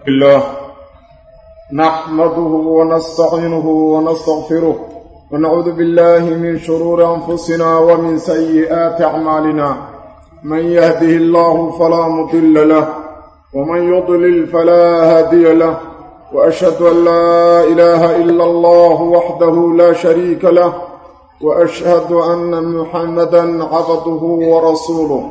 الله نحمده ونستعينه ونستغفره ونعوذ بالله من شرور أنفسنا ومن سيئات أعمالنا من يهده الله فلا مضل له ومن يضلل فلا هادي له وأشهد أن لا إله إلا الله وحده لا شريك له وأشهد أن محمدا عبده ورسوله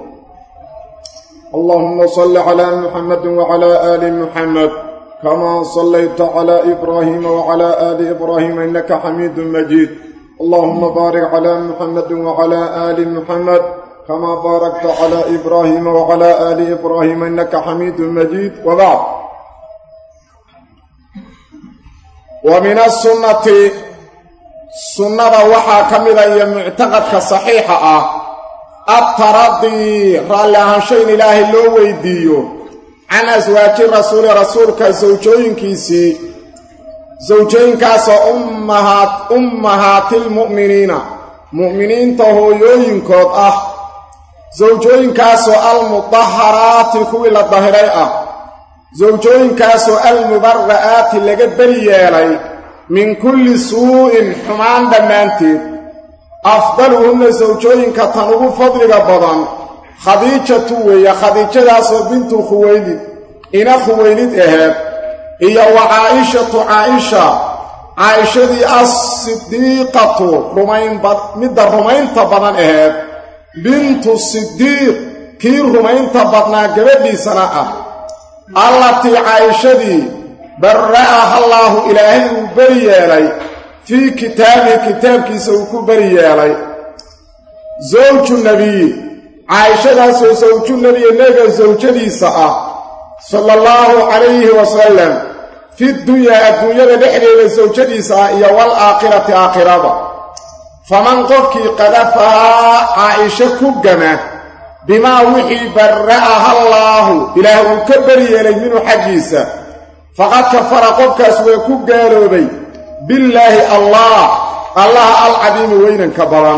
اللهم صل على محمد وعلى آل محمد كما صليت على إبراهيم وعلى آل إبراهيم إنك حميد مجيد اللهم بارك على محمد وعلى آل محمد كما باركت على إبراهيم وعلى آل إبراهيم إنك حميد مجيد وبعد ومن السنة سنة وحا كمدا معتقدك صحيحة الترضي رالي أهانشين إلهي لو ويديو عن أزواج الرسول رسولك زوجين كيسي زوجين كاس أمهات أمهات المؤمنين مؤمنين تهويوين كود أه زوجين كاس المطهرات كوي للظهري أه زوجين كاس المبرآت اللي بريالي من كل سوء حمان دمانتي afdaluhunna sawjooyinka tan ugu fadliga badan khadiijatu weeye khadiijadaasoo bintu khuwaylid ina khuwaylid aheed iyo wa caa'ishatu caaisha caa'ishadii as-sidiiqatu rumaynmidda rumaynta badan aheed bintu sidiiq kii rumaynta badnaa gabadhiisana ah allatii caa'ishadii barra'aha allaahu ilaahay uu beri yeelay fii kitaabihi kitaabkiisa uu ku beri yeelay zawju nebiyi caayishadaasoo sawju nebiye nebiga sawjadiisa ah sala allahu calayhi wasalam fi dunyaa adduunyada dhexdeeda sawjadiisa ah iyo wal aakhirati aakhirada faman qofkii qadafahaa caa'isho ku gama bimaa wixii barra'aha allaahu ilaah uu ka beri yeelay minhu xaggiisa faqad kafara qofkaas waa ku gaaloobay billaahi allah allaha alcadiimi weynanka badan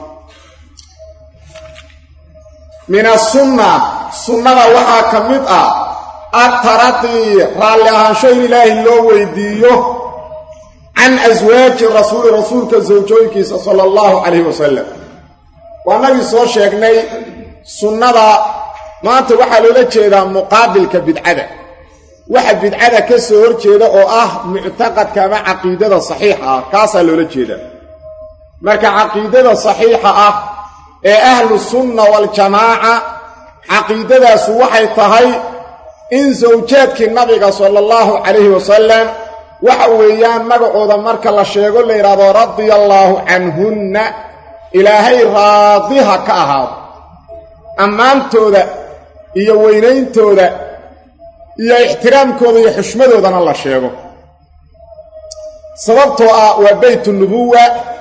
min asunna sunnada waxaa ka mid ah adtaradii raalli ahaansho in ilaahi loo weydiiyo can aswaaji rasuuli rasuulka sawjooyinkiisa sala allahu calayhi wasalam waa nagii soo sheegnay sunnada maanta waxaa loola jeedaa muqaabilka bidcada waxa bidcada ka soo hor jeeda oo ah muctaqadka ama caqiidada saxiixa ah kaasaa loola jeedaa marka caqiidada saxiixa ah ee ahlu sunna waljamaaca caqiidadaasu waxay tahay in sawjaadkii nabiga sala allahu calayhi wasalam waxa weeyaan magacooda marka la sheego la yidhaahdo radia allaahu canhunna ilaahay raadiha ka ahaado ammaantooda iyo weynayntooda iyo ixtiraamkooda iyo xushmadoodana la sheego sababtoo ah waa beytu nubuwa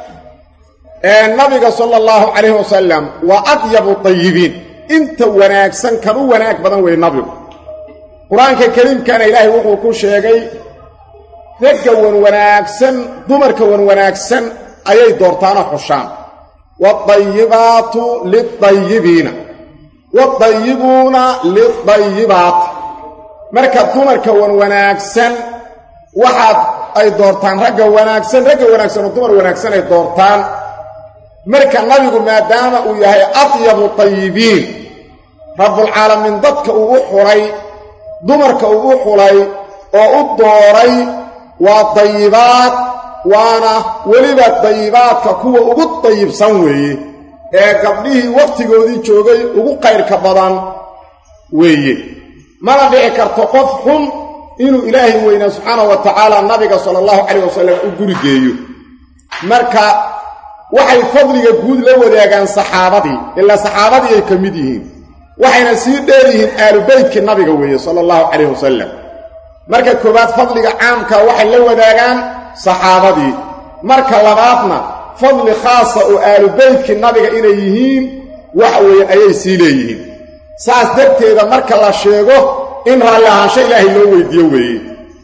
ee nabiga sala allahu calayhi wasalam waa adyabu tayibiin inta wanaagsan kan u wanaag badan wey nabigu qur-aanka kariimkana ilaahay wuxuu ku sheegay ragga wan wanaagsan dumarka wan wanaagsan ayay doortaanoo xushaan waadayibaatu lidayibiina waadayibuuna lidayibaat marka dumarka wan wanaagsan waxaad ay doortaan ragga wanaagsan ragga wanaagsan oo dumar wanaagsan ay doortaan marka nabigu maadaama uu yahay adyabu tayibiin rabbulcaalamiin dadka uu u xulay dumarka uu u xulay oo u dooray waa dayibaad waana weliba dayibaadka kuwa ugu dayibsan weeye ee gabdhihii wakhtigoodii joogay ugu qayrka badan weeye mana dhici karto qof xun inuu ilaahay weynaa subxaanahu wa tacaala nabiga sala allahu calayh wasalam u gurigeeyo marka waxay fadliga guud la wadaagaan saxaabadii ilaa saxaabadii ay ka mid yihiin waxayna sii dheer yihiin aalubeytkii nabiga weeye sala allahu calayh wasalam marka koowaad fadliga caamka waxay la wadaagaan saxaabadii marka labaadna fadli khaasa oo aalubeytkii nabiga inay yihiin waxa weeyaan ayay sii leeyihiin saas darteeda marka la sheego in raalli ahaansho ilaahay loo weydiiyo weeye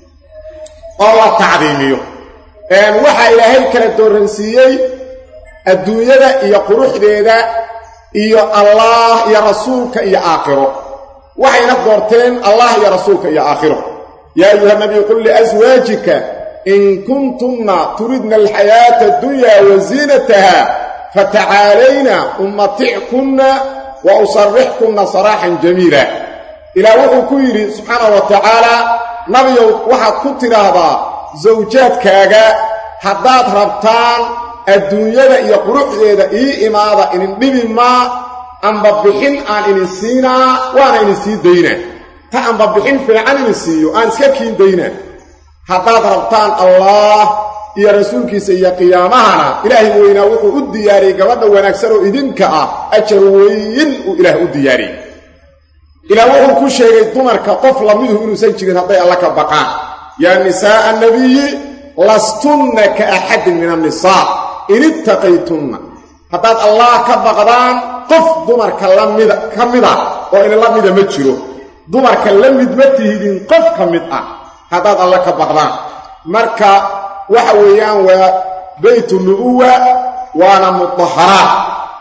oo la tacdiimiyo waxaa ilaahay kala dooransiiyey adduunyada iyo quruxdeeda iyo allaah iyo rasuulka iyo aakhiro waxayna doorteen allah iyo rasuulka iyo aakhiro yaa ayuha nabiy qul liaswaajika in kuntunna turidna alxayaata addunya wa ziinataha fatacaalayna umatickunna wa usarrixkunna saraaxan jamiila ilaah wuxuu ku yidhi subxaana wa tacaala nabiyow waxaad ku tidhaahdaa sawjaadkaaga haddaad rabtaan adduunyada iyo quruxdeeda ii imaada idin dhibi maa amba bixin aan idin siinaa waana idin sii daynaa ta amba bixin fiican idin siiyo aan iska kiin daynaa haddaad rabtaan allaah iyo rasuulkiisa iyo qiyaamahana ilaahay weynaa wuxuu u diyaariyey gabadha wanaagsan oo idinka ah ajar weyn uu ilaah u diyaariyey ilaah wuxuu ku sheegay dumarka qof lamidu inuusan jirin hadday alla ka baqaan yaa nisaa'a anabiyi lastunna ka axadin min annisaa in ittaqaytunna haddaad allah ka baqdaan qof dumarka lamida ka mid ah oo idinla mida ma jiro dumarka la mid ma tihidin qof ka mid ah haddaad alla ka baqdaan marka waxa weeyaan waa baytu nubuwa waana mudaharaat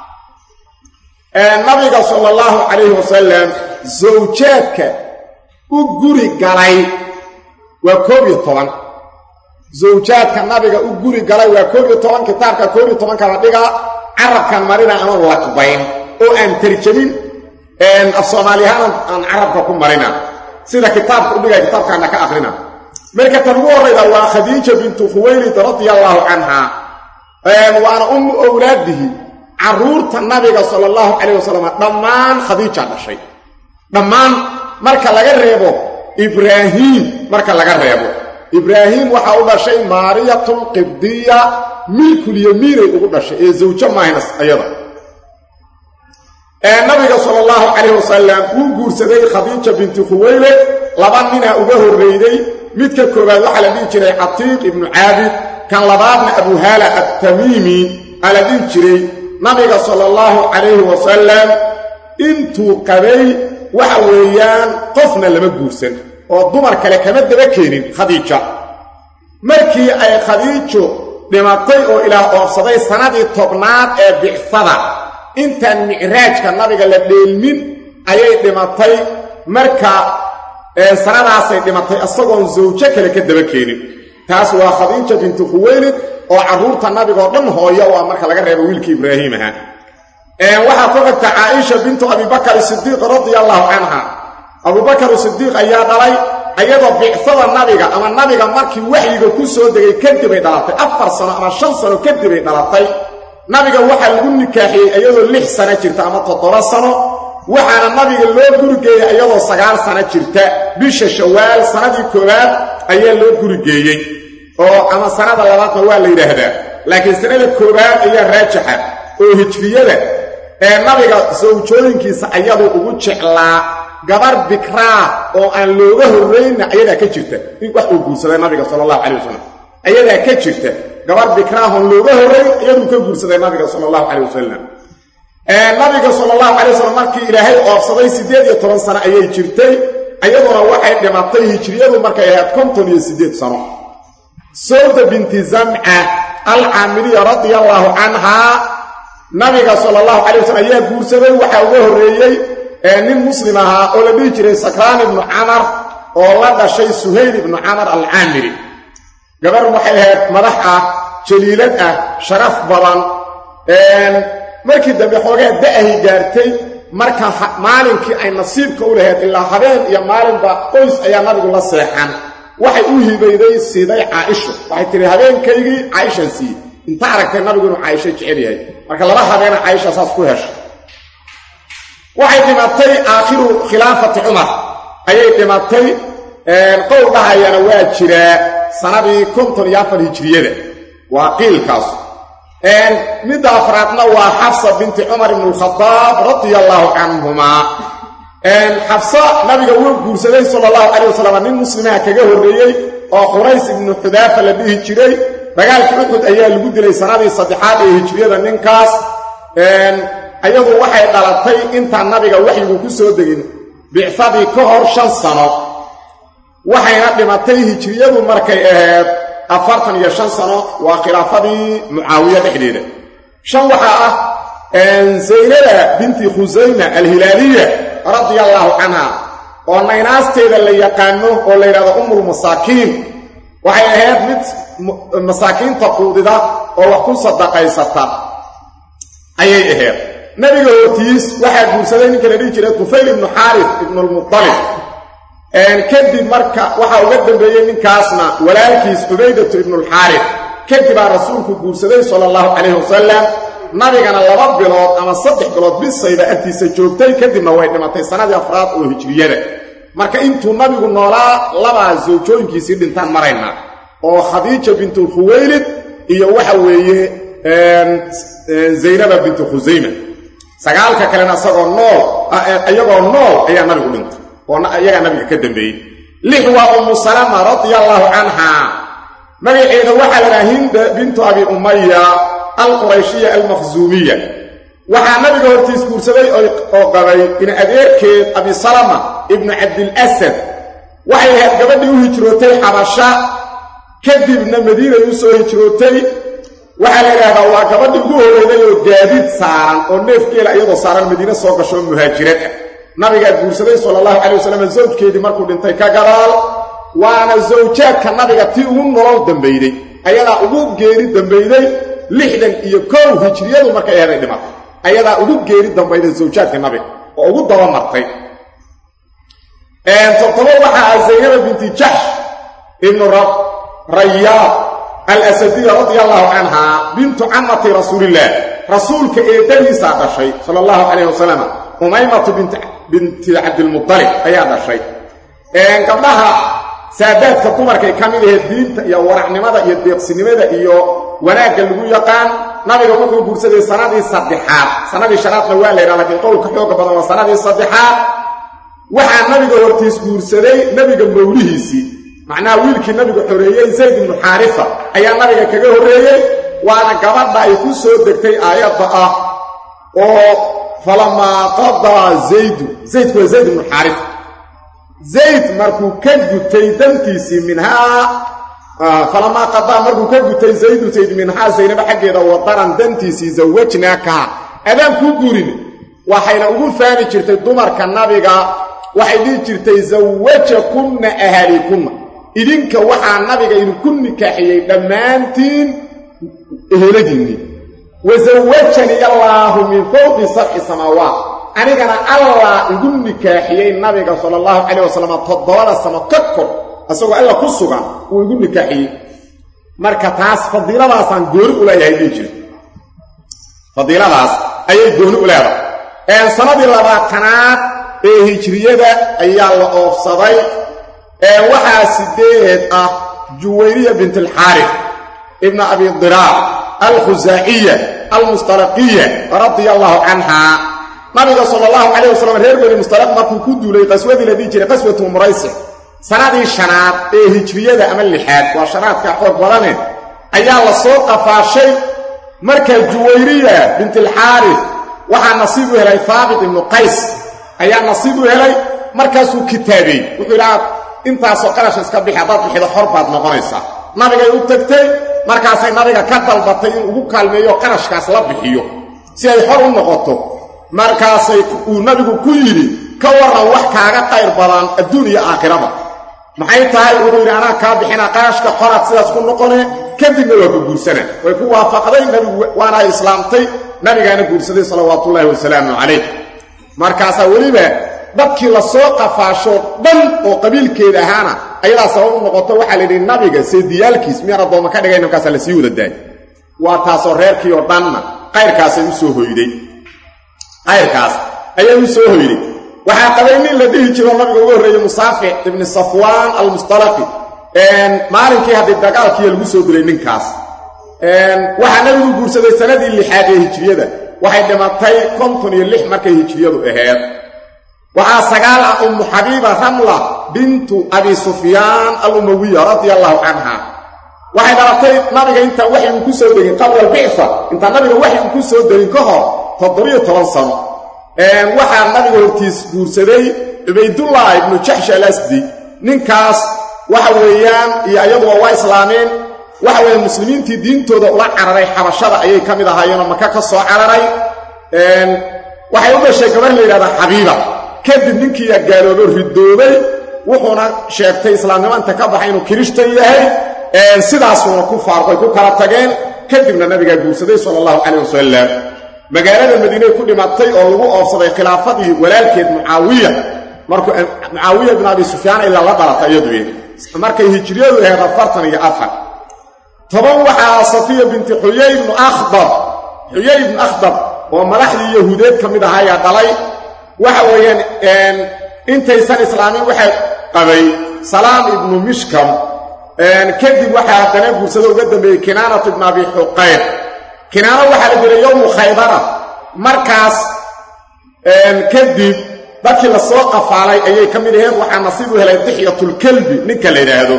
nabiga sala allahu calayhi wasalam zawjaadka u guri galay waa koob iyo toban zawjaadka nabiga u guri galay waa koob iyo toban kitaabka koob iyo tobanka la dhigaa carabkan marina aman laqbayn oo aan tarjamin af soomaaliyahaan aan carabka ku marina sida kitaabka u dhigaya kitaabkaana ka akrina marka tan ugu horrayda waa khadiija bintu khuwaylid radia allaahu canha waana ummu owlaadihi carruurta nabiga sala allahu calayh wasalam dhammaan khadiija dhashay dhammaan marka laga reebo ibraahiim marka laga reebo ibraahiim waxaa u dhashay maariyatun qibdiya milkulyamiinay ugu dhashay ee zawjo maahnas ayada nabiga sala allahu calayh wasalam wuu guursaday khadiija binti khuwaylid laba ninaa uga horrayday midka koowaad waxaa la dhihi jiray catiiq ibnu caabid kan labaadna abuhaala attamiimi aa la dhihi jiray nabiga sala allahu calayhi wasalam intuu qabay waxa weeyaan qofna lama guursan oo dumar kale kama daba keenin khadiija markii ay khadiijo dhimatay oo ilaah oofsaday sannadii tobnaad ee bicfada intaan micraajka nabiga la dheelmin ayay dhimatay marka sanadaasay dhimatay isagoon zawjo kale ka daba keenin taas waa khadiija bintu khuwaylid oo carruurta nabigaoo dhan hooyo u ah marka laga reebo wiilkii ibraahiim ahaa waxaa ku xigta caaisha bintu abibakar sidiiq radia allaahu canha abubakar sidiiq ayaa dhalay ayadoo bicfada nabiga ama nabiga markii waxyiga ku soo degay kadibay dhalatay afar sano ama shan sano kadibay dhalatay nabiga waxaa lagu nikaaxiyey iyadoo lix sano jirta ama toddoba sano waxaana nabiga loo gurigeeyey iyadoo sagaal sano jirta bisha shawaal sanadii koowaad ayaa loo gurigeeyey oo ama sanada labaadna waa la yidhaahdaa laakiin sanada koowaad ayaa raajixa oo hijriyada ee nabiga sawjooyinkiisa ayaduu ugu jeclaa gabar bikraa oo aan looga horraynna ayadaa ka jirta in wax uu guursaday nabiga sala allahu calay wasalam ayadaa ka jirta gabar bikraahoon looga horrayn iyaduu ka guursaday nabiga sala allahu calay wasalam nabiga sala allahu calay wasalam markii ilaahay oofsaday siddeed iyo toban sano ayay jirtay iyaduna waxay dhimatay hijriyadu markay ahayd konton iyo siddeed sano sawda binti zamca alcaamiliya radia allaahu canhaa nabiga sala allahu calay wasalam ayaa guursaday waxaa uga horreeyey nin muslim ahaa oo la dhihi jiray sakraan ibnu camar oo la dhashay suhayl ibnu camar alcaamiri gabar waxay ahayd madax ah jaliilad ah sharaf badan markii dambe xoogaa da'ahay gaartay marka maalinkii ay nasiibka u lahayd ilaa habeen iyo maalinba qoys ayaa nabigu la seexan waxay u hibayday siiday caaisho waxay tihi habeenkaygii caaishaan siiyey inta aragtay nabigu inuu caaisho jecel yahay marka laba habeena caaisha saas ku heshay waxay dhimatay aakhiru khilaafati cumar ayay dhimatay qowl dhahayana waa jiraa sanadii konton iyo afar hijriyada waa qiilkaas midda afraadna waa xafsa binti cumar ibn alkhadaab radia allaahu canhumaa xafsa nabiga wuu guursaday sala allahu calayh wasalam nin muslimaha kaga horreeyey oo qurays ibnu xudaafa la dhihi jiray dagaalkii uxud ayaa lagu dilay sanadii saddexaad ee hijriyada ninkaas ayadu waxay dhalatay intaan nabiga waxyigu ku soo degin bicsadii ka hor shan sano waxayna dhimatay hijriyadu markay ahayd afartan iyo shan sano waa khilaafadii mucaawiya dhexdeeda shan waxaa ah zaynada binti khusayma alhilaaliya radia allaahu canha oo naynaasteeda la yaqaano oo la yidhahdo umulmasaakiin waxay ahayd mid masaakiinta quudida oo wax ku sadaqaysata ayay ahayd nebiga hortiis waxaa guursaday ninka la dhihi jiray tufayl ibnu xaarif ibnulmutalib kadib marka waxaa uga dambeeyey ninkaasna walaalkiis cubaydatu ibnulxaarif kadibaa rasuulku guursaday sala allahu calayhi wasalam nabigana laba bilood ama saddex bilood bisayba agtiisa joogtay kadibna way dhimatay sannadii afraad oo hijriyada marka intuu nabigu noolaa labaa sawjooyinkiisii dhintaan maraynaa oo khadiija bintu khuwaylid iyo waxa weeye zaynaba bintu khusayma sagaalka kalena isagoo nool iyagoo nool ayaa nabigu dhintay oo iyagaa nabiga ka dambeeyey lix waa ummu salama radia allaahu canha magaceeda waxaa ladhaha hinda bintu abi umaya alqurayshiya almakhsuumiya waxaa nabiga hortiis guursaday oo qabay in adeerkeed abi salama ibnu cabdilasad waxay ahayd gabadhii u hijrootay xabasha kadibna madiinay u soo hijrootay waxaa la yidhahdaa waa gabadhii ugu horeyday oo gaadiid saaran oo neefgeela iyadoo saaran madiine soo gasho muhaajirad ah nabigaa guursaday sala allahu calay wasalam zawjkeedii markuu dhintay ka gadaal waana zawjaadka nabiga tii ugu nolol dambayday ayadaa ugu geeri dambayday lixdan iyo kow hijriyadu markay aheeday dhimatay ayadaa ugu geeri dambayday zawjaadka nabiga oo ugu dabamartay toddoba waxaa ah zaynaba binti jaxsh ibnu rayaad alasadiya radia allahu canha bintu camati rasuulillaah rasuulka eedadiisaa dhashay sala allahu calayh wasalam umaymatu binti cabdilmualib ayaa dhashay gabdhaha saadaadka dumarkay ka mid ahayd diinta iyo waracnimada iyo deeqsinimada iyo wanaagga lagu yaqaan nabiga wuxuu guursaday sanadii saddexaad sanadii shanaadna waa la yidhaha lakiin qowlka xooga badan waa sanadii saddexaad waxaa nabiga hortiis guursaday nebiga mawlihiisii macnaha wiilkii nabigu xoreeyey zayd ibnu xaarifa ayaa nabiga kaga horreeyey waana gabadha ay ku soo degtay aayadda ah oo falamaa qadaa zaydu zaydku waa zayd ibnu xaarifa zayd markuu ka gutay dantiisii minhaa falamaa qadaa markuu ka gutay zaydu zayd minhaa zaynaba xaggeeda wadaran dantiisii zawajnaakaha adaan kuu guurin waxayna ugu faani jirtay dumarka nabiga waxay dhihi jirtay zawajakunna ahalikunna idinka waxaa nabiga idinku nikaaxiyey dhammaantiin eheladiinnii wa zawajanii allaahu min fowqi sabci samaawaat anigana allah igu nikaaxiyey nabiga sala allahu calayh wasalam toddobada samo ka kor isagoo alla ku sugan uu igu nikaaxiyey marka taas fadiiladaasaan gooni u leeyahay dhihi jira fadiiladaas ayay gooni u leedahay sanadii labaatanaad ee hijriyada ayaa la oofsaday ee waxaa sideed ah juwayriya bint alxaarif ibna abi diraar alkhusaaciya almustalaqiya radia allahu canha nabiga sala allahu calayh wasalam reer beni mustalaq markuu ku duulay qaswadii la dhihi jiray qaswatu muraysic sanadii shanaad ee hijriyada ama lixaad waa shanaadka xoog badane ayaa la soo qafaashay markaa juwayriya bint alxaarif waxaa nasiib u helay haabit ibnu qays ayaa nasiib u helay markaasuu kitaabeey wuxuu idhaha intaasoo qarasha iska bixi haddaad bixido xor baad noqonaysaa nabigay u tagtay markaasay nabiga ka dalbatay in ugu kaalmeeyo qarashkaas la bixiyo si ay xor u noqoto markaasay uu nabigu ku yidhi ka warran wax kaaga qayr badan adduun iyo aakhiraba maxay tahay wuxuu yidhi anaa kaa bixina qarashka xoraad sidaas ku noqone kadibna waa ku guursana way ku waafaqday nabigu waana islaamtay nabigaana guursaday salawaatuullaahi wasalaamu calayh markaasaa weliba dadkii la soo qafaasho dhan oo qabiilkeeda ahaana ayadaa sabab u noqoto waxaa la yidhi nabiga seediyaalkiis miyaan addoomma ka dhigayna markaasaa lasii wada daayay waa taasoo reerkii oo dhanna qayrkaasay u soo hoyday qayrkaas ayay u soo hoyday waxaa qabay nin la dhihi jiro nabiga uga horreeyey musaafic ibni safwaan almustalaqi maalinkii haddii dagaalkiiya lagu soo dilay ninkaas waxaa nabigu guursaday sanadii lixaad ee hijriyada waxay dhimatay konton iyo lix markay hijriyadu aheed waxaa sagaal ah ummu xabiiba ramla bintu abi sufyaan alumawiya radia allahu canha waxay dhalatay nabiga intaan waxi uu ku soo degin qabla albicsa intaan nabiga waxi uu ku soo degin ka hor toddobiyo toban sano waxaa nabiga hortiis guursaday cubaydullah ibnu jaxsh alasdi ninkaas waxa weeyaan iyo ayaduba waa islaameen waxa weeye muslimiintii diintooda ula cararay xabashada ayay ka mid ahaayeenoo maka ka soo cararay waxay u dhashay gabar la yidhahdaa xabiiba kadib ninkiiyaa gaaloobo ridoobay wuxuuna sheegtay islaamnimo inta ka baxay inuu kirishtan yahay sidaasuuna ku faarqoy ku kala tageen kadibna nabigaa guursaday sala allahu calayh wasalam magaalada madiiney ku dhimatay oo lagu oofsaday khilaafadii walaalkeed mucaawiya markuu mucaawiya bin abi sufyaan ilaa la dhalatay iyadu markay hijriyadu ahayd afartan iyo afar toban waxaa safiya binti xuyay ibnu akhdar xuyay ibnu akhdar oo madaxdii yahuudeed ka mid ahaa ayaa dhalay waxa weeyaan intaysan islaamin waxay qabay salaam ibnu mishkam kadib waxaa haddana guursado uga dambeeyey kinaanat ibnu abi xuqayr kinaano waxaa la jiray yowmu khaybara markaas kadib dadkii la soo qafaalay ayay ka mid aheed waxaa nasiib u helay dixyatulkelbi ninka la yidhaahdo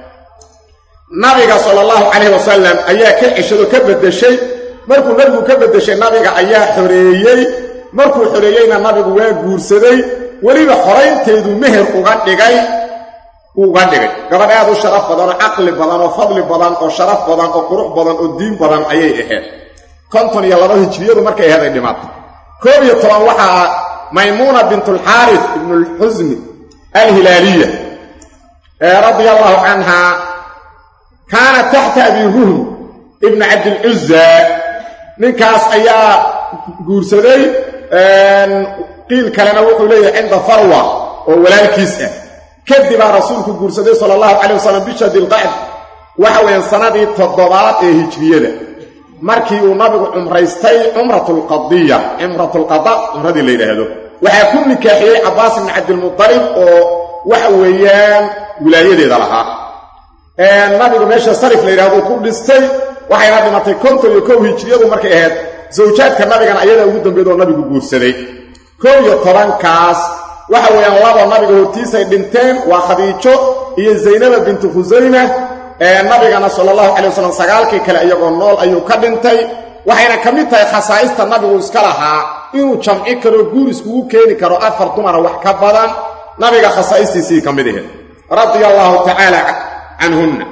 nabiga sala allahu calayh wasalam ayaa ka ceshado ka beddeshay markuu nabigu ka beddeshay nabiga ayaa xoreeyey markuu xoreeyeyna nabigu waa guursaday weliba xoraynteedu meher uga dhigay uga dhigay gabadh aad u sharaf badan oo caqli badan oo fadli badan oo sharaf badan oo qurux badan oo diin badan ayay ahayd konton iyo laba hijriyadu markay ahayd ay dhimaatay koob iyo toban waxaa maymuuna bintulxaaris ibnulxusni alhilaaliya radia allahu canha kaanat taxta abi ruhm ibni cabdilcuza ninkaas ayaa guursaday qiil kalena wuxuu leeyahay cinda farwa oo walaalkiis ah kadibaa rasuulku guursaday sala allahu calay wasalam bisha dilqacd waxa weeyaan sannadii toddobaad ee hijriyada markii uu nabigu cumraystay cumratulqadiya cumratulqada cumradii la yidhaahdo waxaa ku nikaaxiyey cabbaas ibni cabdilmutalib oo waxa weeyaan wilaayadeeda lahaa nabigu meesha sarif la yidhahdo ku dhistay waxayna dhimatay konton iyo kow hijriyadu markay ahayd zawjaadka nabigana ayadaa ugu dambeed oo nabigu guursaday kow iyo tobankaas waxa weeyaan laba nabiga hortiisay dhinteen waa khadiijo iyo zaynaba bintu khusayma nabigana sala allahu calay wasalam sagaalkii kale iyagoo nool ayuu ka dhintay waxayna ka mid tahay khasaa'ista nabigu iska lahaa inuu jamci karo guur iskugu keeni karo afar dumara wax ka badan nabiga khasaa'istiisii ka mid ahayd radia allaahu tacaala canhunna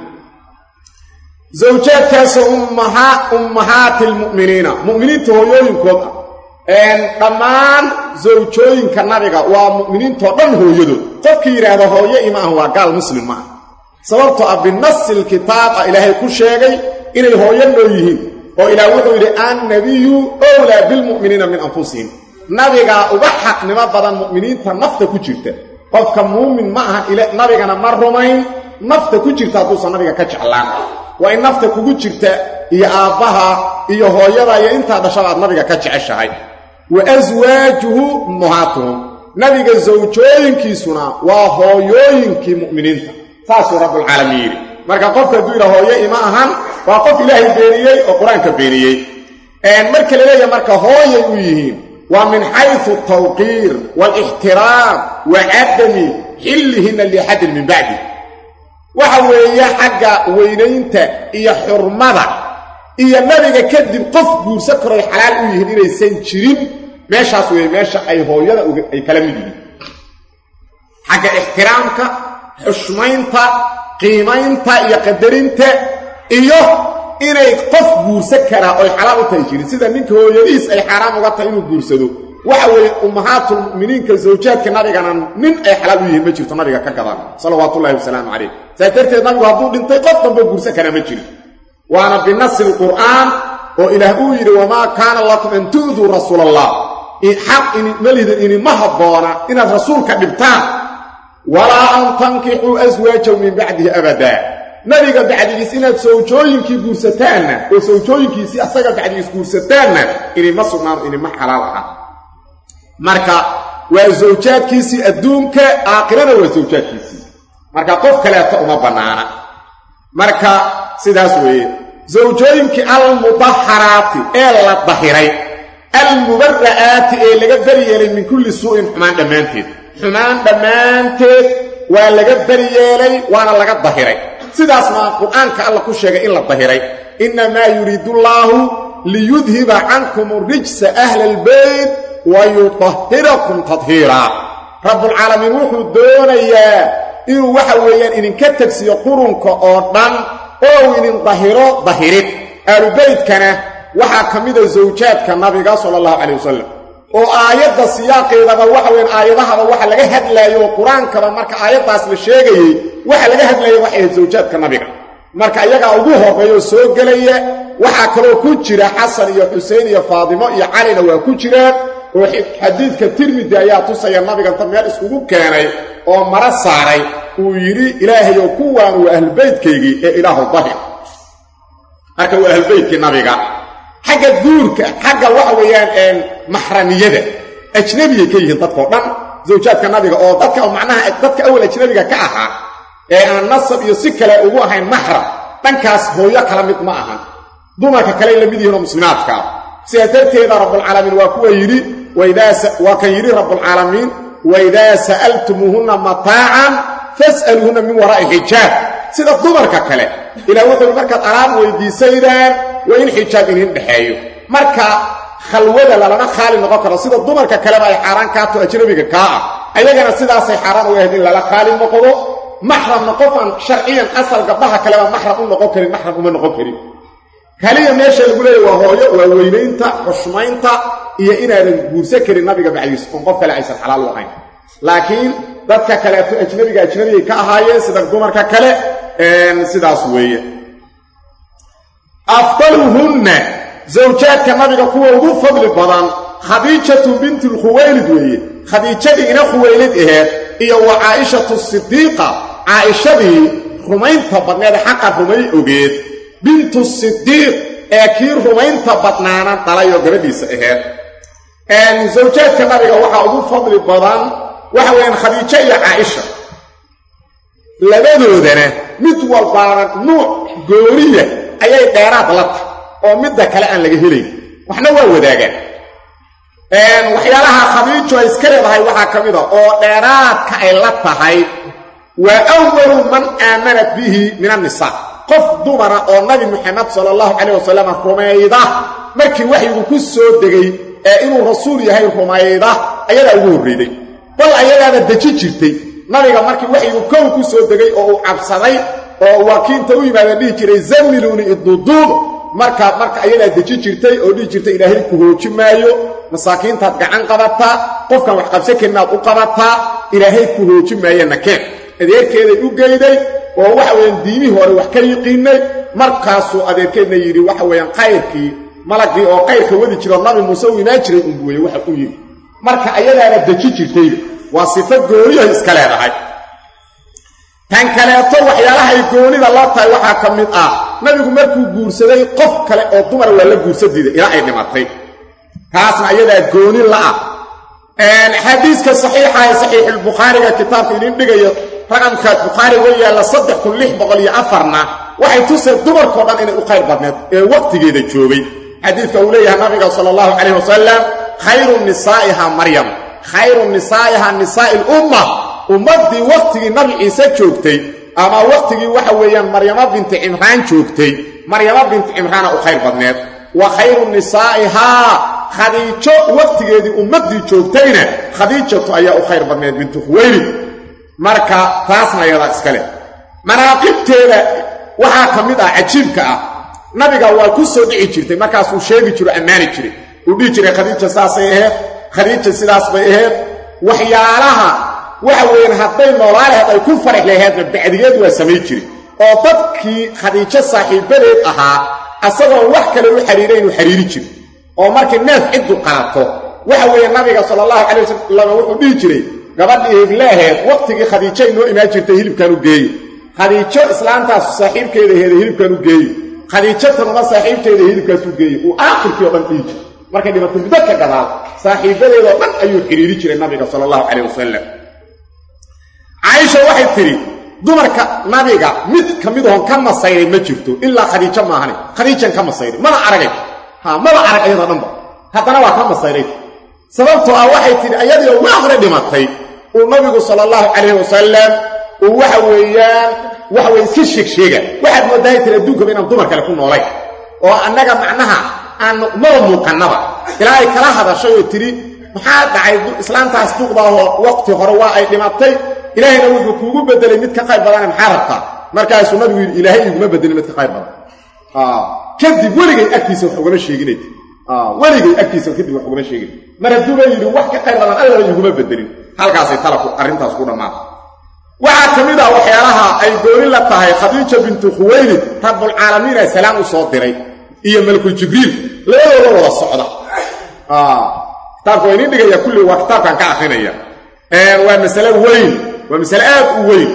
zawjaadkaasoo ummahaati lmu'miniina mu'miniinta hooyooyinkood ah dhammaan zawjooyinka nabiga waa mu'miniintoo dhan hooyadood qofkii yidhaahda hooyo ima ah waa gaal muslim maaha sababtoo ah binasi lkitaab ah ilaahay ku sheegay inay hooyo noo yihiin oo ilaah wuxuu yidhi annabiyu owlaa bilmu'miniina min anfusihim nabigaa uga xaqnimo badan mu'miniinta nafta ku jirta qofka muumin ma ahan nabigana ma rumayn nafta ku jirta hadduusan nabiga ka jeclaan waa in nafta kugu jirta iyo aabbaha iyo hooyada iyo intaa dhashaba aad nabiga ka jeceshahay wa aswaajuhu ummahaatuhum nabiga sawjooyinkiisuna waa hooyooyinkii mu'miniinta saasuu rabbulcaalamiin yidhi marka qofka hadduu yidha hooyo ima ahan waa qof ilaahay beeniyey oo qur-aanka beeniyey marka la leeyahay marka hooyay u yihiin waa min xaysu altawqiir waalixtiraam wa cadami xillihinna liaxadin min bacdi waxa weeye xagga weynaynta iyo xurmada iyo nabiga kadib qof guursan karoy xalaal u yihiin inaysan jirin meeshaas weeye meesha ay hooyada ay kala mid yihiin xagga ixtiraamka xushmaynta qiimaynta iyo qadarinta iyo inay qof guursan karaa oy xalaal u tahay jirin sida ninka hooyadiis ay xaaraam uga tahay inuu guursado waxa weeye ummahaatulmu'miniinka zawjaadka nabigana nin ay xalaal u yihiin ma jirto nabiga ka gadan salawaatullahi wasalaamu calayh saas darteed nabigu hadduu dhintay qof damba guursan karaa ma jirin waana binasi lqur'aan oo ilaah uu yidhi wamaa kaana lakum an tu'duu rasuul allah xaq malidin inima habboona inaad rasuulka dhibtaan walaa an tankixuu aswaajahu min bacdihi abadaa nabiga bacdigiis inaad sawjooyinkii guursataanna oo sawjooyinkiisii asaga bacdigiis guursataanna inima sugnaano inima xalaal aha marka waa zawjaadkiisii adduunka aakhirana waa zawjaadkiisii marka qof kaleeta uma bannaana marka sidaas weeye zawjooyinkii almudaharaati ee la dahiray almubara'aati ee laga beri yeelay min kulli suu'in xumaan dhammaanteed xumaan dhammaanteed waa laga beri yeelay waana laga dahiray sidaasna qur'aanka alla ku sheegay in la dahiray innamaa yuriidullaahu liyudhiba cankum rijsa ahla albeyt wa yutahhirakum tadhiiraa rabbulcaalamiin wuxuu doonayaa inuu waxa weeyaan idinka tegsiyo qurunka oo dhan oo uu idin dahiro dahirid aalubeytkana waxaa ka mida zawjaadka nabiga sala allahu calayh wasalam oo aayadda siyaaqeedaba waxa weyan aayadahaba waxa laga hadlaayo oo qur-aankaba marka aayaddaas la sheegayey waxa laga hadlaya waxay ahayd zawjaadka nabiga marka iyagaa ugu horreeya oo soo gelaya waxaa kaloo ku jira xasan iyo xusein iyo faadimo iyo calina waa ku jiraan oo xadiidka tirmidi ayaa tusaya nabiganta meel iskugu keenay oo mara saaray uu yidhi ilaahayow kuwaan waa ahlubeytkaygii ee ilaahu dahir marka waa ahlubeytkii nabiga xagga guurka xagga waxa weeyaan maxramiyada ajnabiyay ka yihiin dadkao dhan zawjaadka nabiga oo dadka macnaha dadka awal ajnabiga ka ahaa ee aan nasab iyo si kale ugu ahayn maxram dhankaas hooyo kala mid ma ahan dumarka kale la mid yihiin oo muslimaadkaa sidaas darteeda rabbulcaalamiin waa kuwa yidhi waa kan yidhi rabbulcaalamiin waidaa sa'altumuuhunna mataacan fas'aluuhunna min waraa'i xijaab sida dumarka kale ilaa wuxuu yidhi markaad alaab weydiisaydaan waa in xijaab idin dhexeeyo marka khalwada lalama khaali noqon karo sida dumarka kaleba ay xaaraan kaato ajnabiga kaa ah ayagana sidaasay xaaraan uga ahayd in lala khaali noqdo maxramna qofaan sharciyan asal gabdhaha kaleba maxram u noqon karin maxram uma noqon karin kaliya meesha lagu leeyahy waa hooyo waa weynaynta xushmaynta iyo inaadan guursan karin nabiga bacdiis oon qof kale aysan xalaal u ahayn laakiin dadka kaleeto ajnabiga ajnabigay ka ahaayeen sida dumarka kale sidaas weeye afdaluhunna zawjaadka nabiga kuwa ugu fadli badan khadiijatu binti lkhuwaylid weeye khadiijadii ina khuwaylid aheed iyo wa caa'ishatu sidiiqa caa'ishadii rumaynta badneed xaqa rumay ogeed bintu sidiiq ee kii rumaynta badnaana dhalayoo gabadhiisa aheed zawjaadka nabiga waxaa ugu fadli badan waxa weeyaan khadiijo iyo caaisha labadoodana mid walbaana nuuc gooriya ayay dheeraad la tahay oo midda kale aan laga helayn waxna waa wadaagaan waxyaalaha khadiijo ay iska leedahay waxaa ka mid a oo dheeraadka ay la tahay waa awalu man aamanat bihi min annisaa qof dumara oo nabi muxamed sala allahu calayh wasalam rumayda markii waxyigu ku soo degay ee inuu rasuul yahay rumayda ayadaa ugu horreyday bal ayadaaba deji jirtay nabiga markii waxyigu kow ku soo degay oo uu cabsaday oo waakiinta u yimaadeen dhihi jiray zammiluuni iduduub marka marka ayadaa deji jirtay oo dhihi jirtay ilaahay ku hooji maayo masaakiintaad gacan qabataa qofkan wax qabsan karinaad u qabataa ilaahay ku hooji maaye nakeen adeerkeeday u geyday oo waxa weeyaan diimihii hore wax ka yiqiinay markaasuu adeerkeedna yidhi waxa weeyaan kayrkii malagii oo kayrka wadi jiro nabi muuse u imaan jiray unbuweye waxa u yidhi marka ayadaana deji jirtayba waa sifo gooniyahay iska leedahay tan kaleeto waxyaalahay goonida la tahay waxaa ka mid ah nabigu markuu guursaday qof kale oo dumar waa la guursa diiday ilaa ay dhimatay taasna ayadaa gooni la'ah xadiiska saxiixa ee saxiixulbukhaariga kitaabka idin dhigayo raqamka bukhaari wa yaalla saddex kun lix boqol iyo afarna waxay tuseen dumarkao dhan inay u khayr badneed ee wakhtigeeda joogay xadiidka uu leeyahay nabiga sala allahu calayh wasalam khayru nisaa'iha maryam khayru nisaa'iha nisaa'i lumma ummaddii wakhtigii nabi ciise joogtay ama wakhtigii waxa weeyaan maryamo binti cimraan joogtay maryamo binti cimraana u khayr badneed wa khayru nisaa'ihaa khadiijo wakhtigeedii ummaddii joogtayna khadiijatu ayaa u khayr badneed bintu khuwaylid marka taasna yadaa iska leh manaaqibteeda waxaa ka mid ah cajiibka ah nabiga waa ku soo dhici jirtay markaasuu sheegi jiro ammaani jiray uu dhihi jiray khadiija saasay aheed khadiija sidaas bay aheed waxyaalaha waxa weeyaan hadday noolaalaheed ay ku farax laheedna bacdigeed waa samay jiri oo dadkii khadiijo saaxiibadeed ahaa asagoon wax kale u xariira inuu xariiri jiro oo markii neef ciddu qalato waxa weeye nabiga sala allahu calay wasalam wuxuu dhihi jiray gabadhii hiblaaheed wakhtigii khadiijo inoo imaan jirtay hilibkan u geeyo khadiijo islaantaas saaxiibkeeda heeda hilibkan u geeyo khadiijo tanuma saaxiibteeda hilibkaas u geeyo uu aakhirkii o dhan dhihi jiro markay dhimatay muddo ka gadaal saaxiibadeedoo dhan ayuu xidhiiri jiray nabiga sala allahu calayh wasalam caaisha waxay tidhi dumarka nabiga mid ka mid oon ka masayray ma jirto ilaa khadiijo maahane khadiijan ka masayray mana aragay ha maba arag ayadoo dhanba haddana waa ka masayray sababtoo ah waxay tidhi ayadiioo waa hore dhimatay uu nabigu sala allahu calayh wasalam uu waxa weeyaan waxa weye iska sheegsheega waxaad moodahay tiri adduunkaba inaan dumar kale ku noolayn oo annaga macnaha aan maba muuqannaba ilaa ay kala hadashay oo tidhi maxaa dhacay islaantaas duqdaahoo waqti hore waa ay dhimatay ilaahayna wuxuu kuugu bedelay mid ka qayb badane maxaa rabtaa markaasuu nabigu yidhi ilaahay iguma bedelin mid ka qayb badan kadib weligay agtiisa wax ugama sheeginayt weligay agtiisa kadib wax uguma sheegin mar hadduuba yidhi wax ka qayr badan allaba iguma bedelin halkaasay talaku arrintaas ku dhammaata waxaa ka mid ah waxyaalaha ay gooni la tahay khadiija bintu khuwaylid rabbulcaalamiina salaam u soo diray iyo malkul jibriil labadooda wada socda kitaabka waa iniin dhigaya kulli waa kitaabkan ka akrinaya waa masale weyn waa masale aad u weyn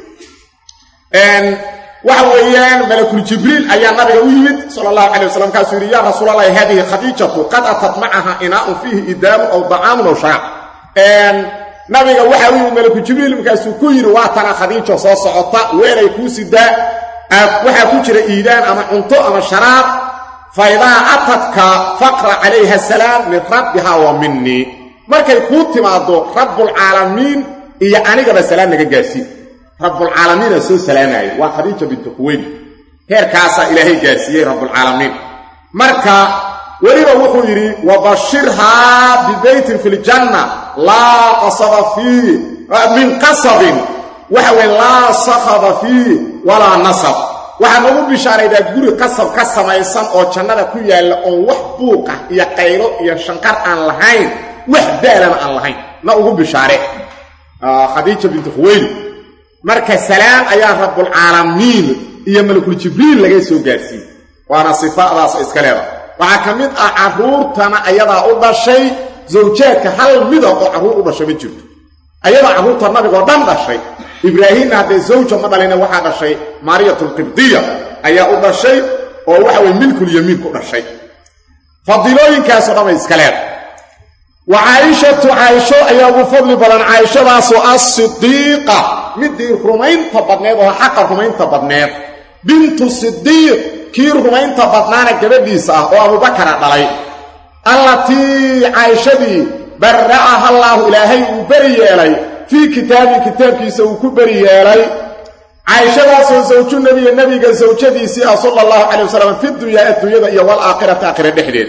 waxa weeyaan malakul jibriil ayaa nabiga u yimid sala allahu calay wasalam kaasuu yidhi yaa rasuul allahi hadihi khadiijatu qad atat macaha inaa'un fiihi idaamun aw dacaamun aw shaac nabiga waxa u yimid malakul jibriil markaasuu ku yidhi waa tana khadiijo soo socota weelay kuu sidaa waxaa ku jira iidaan ama cunto ama sharaab fa idaa atadka faqra calayha asalaam min rabbiha wa minii markay kuu timaaddo rabbulcaalamiin iyo anigaba salaam naga gaarsiin rabbulcaalamiina soo salaamaya waa khadiija bintu khuweyli heerkaasaa ilaahay gaarsiiyey rabbulcaalamiin marka weliba wuxuu yidhi wabashirhaa bibeytin fi ljanna laa qasaba fiih min qasabin waxa weye laa sakhaba fiih walaa nasab waxaa nagu bishaaraydaa guri qasab ka samaysan oo jannada ku yaalla oon wax buuqa iyo qaylo iyo shanqar aan lahayn wax daalana aan lahayn na ugu bishaare khadiija bintu khuweyli marka salaam ayaa rabbulcaalamiin iyo malakul jibriil laga soo gaarsiiyey waana sifaadaas iska leeda waxaa ka mid ah carruurtana ayadaa u dhashay zawjaadka hal mida oo carruur u dhashay ma jirto ayadaa carruurta nabigoo dhan dhashay ibraahimna haddee zawja ma dhalina waxaa dhashay maariyatulqibdiya ayaa u dhashay oo waxa weye milkulyamiin ku dhashay fadiilooyinkaasoo dhan bay iska leeda wa caaishatu caaisho ayaa ugu fadli badan caaishadaasoo asidiiqa midii rumaynta badneed oo xaqa rumaynta badneed bintu sidiiq kii rumaynta badnaana gabadhiisa ah oo abubakara dhalay allatii caaishadii barra'aha allaahu ilaahay uu beri yeelay fii kitaabii kitaabkiisa uu ku beri yeelay caaishadaasoo zawju nebiga nebiga zawjadiisii ah sala allahu calay wasalam fi dunyaa adduunyada iyo walaakhirati aakhira dhexdeed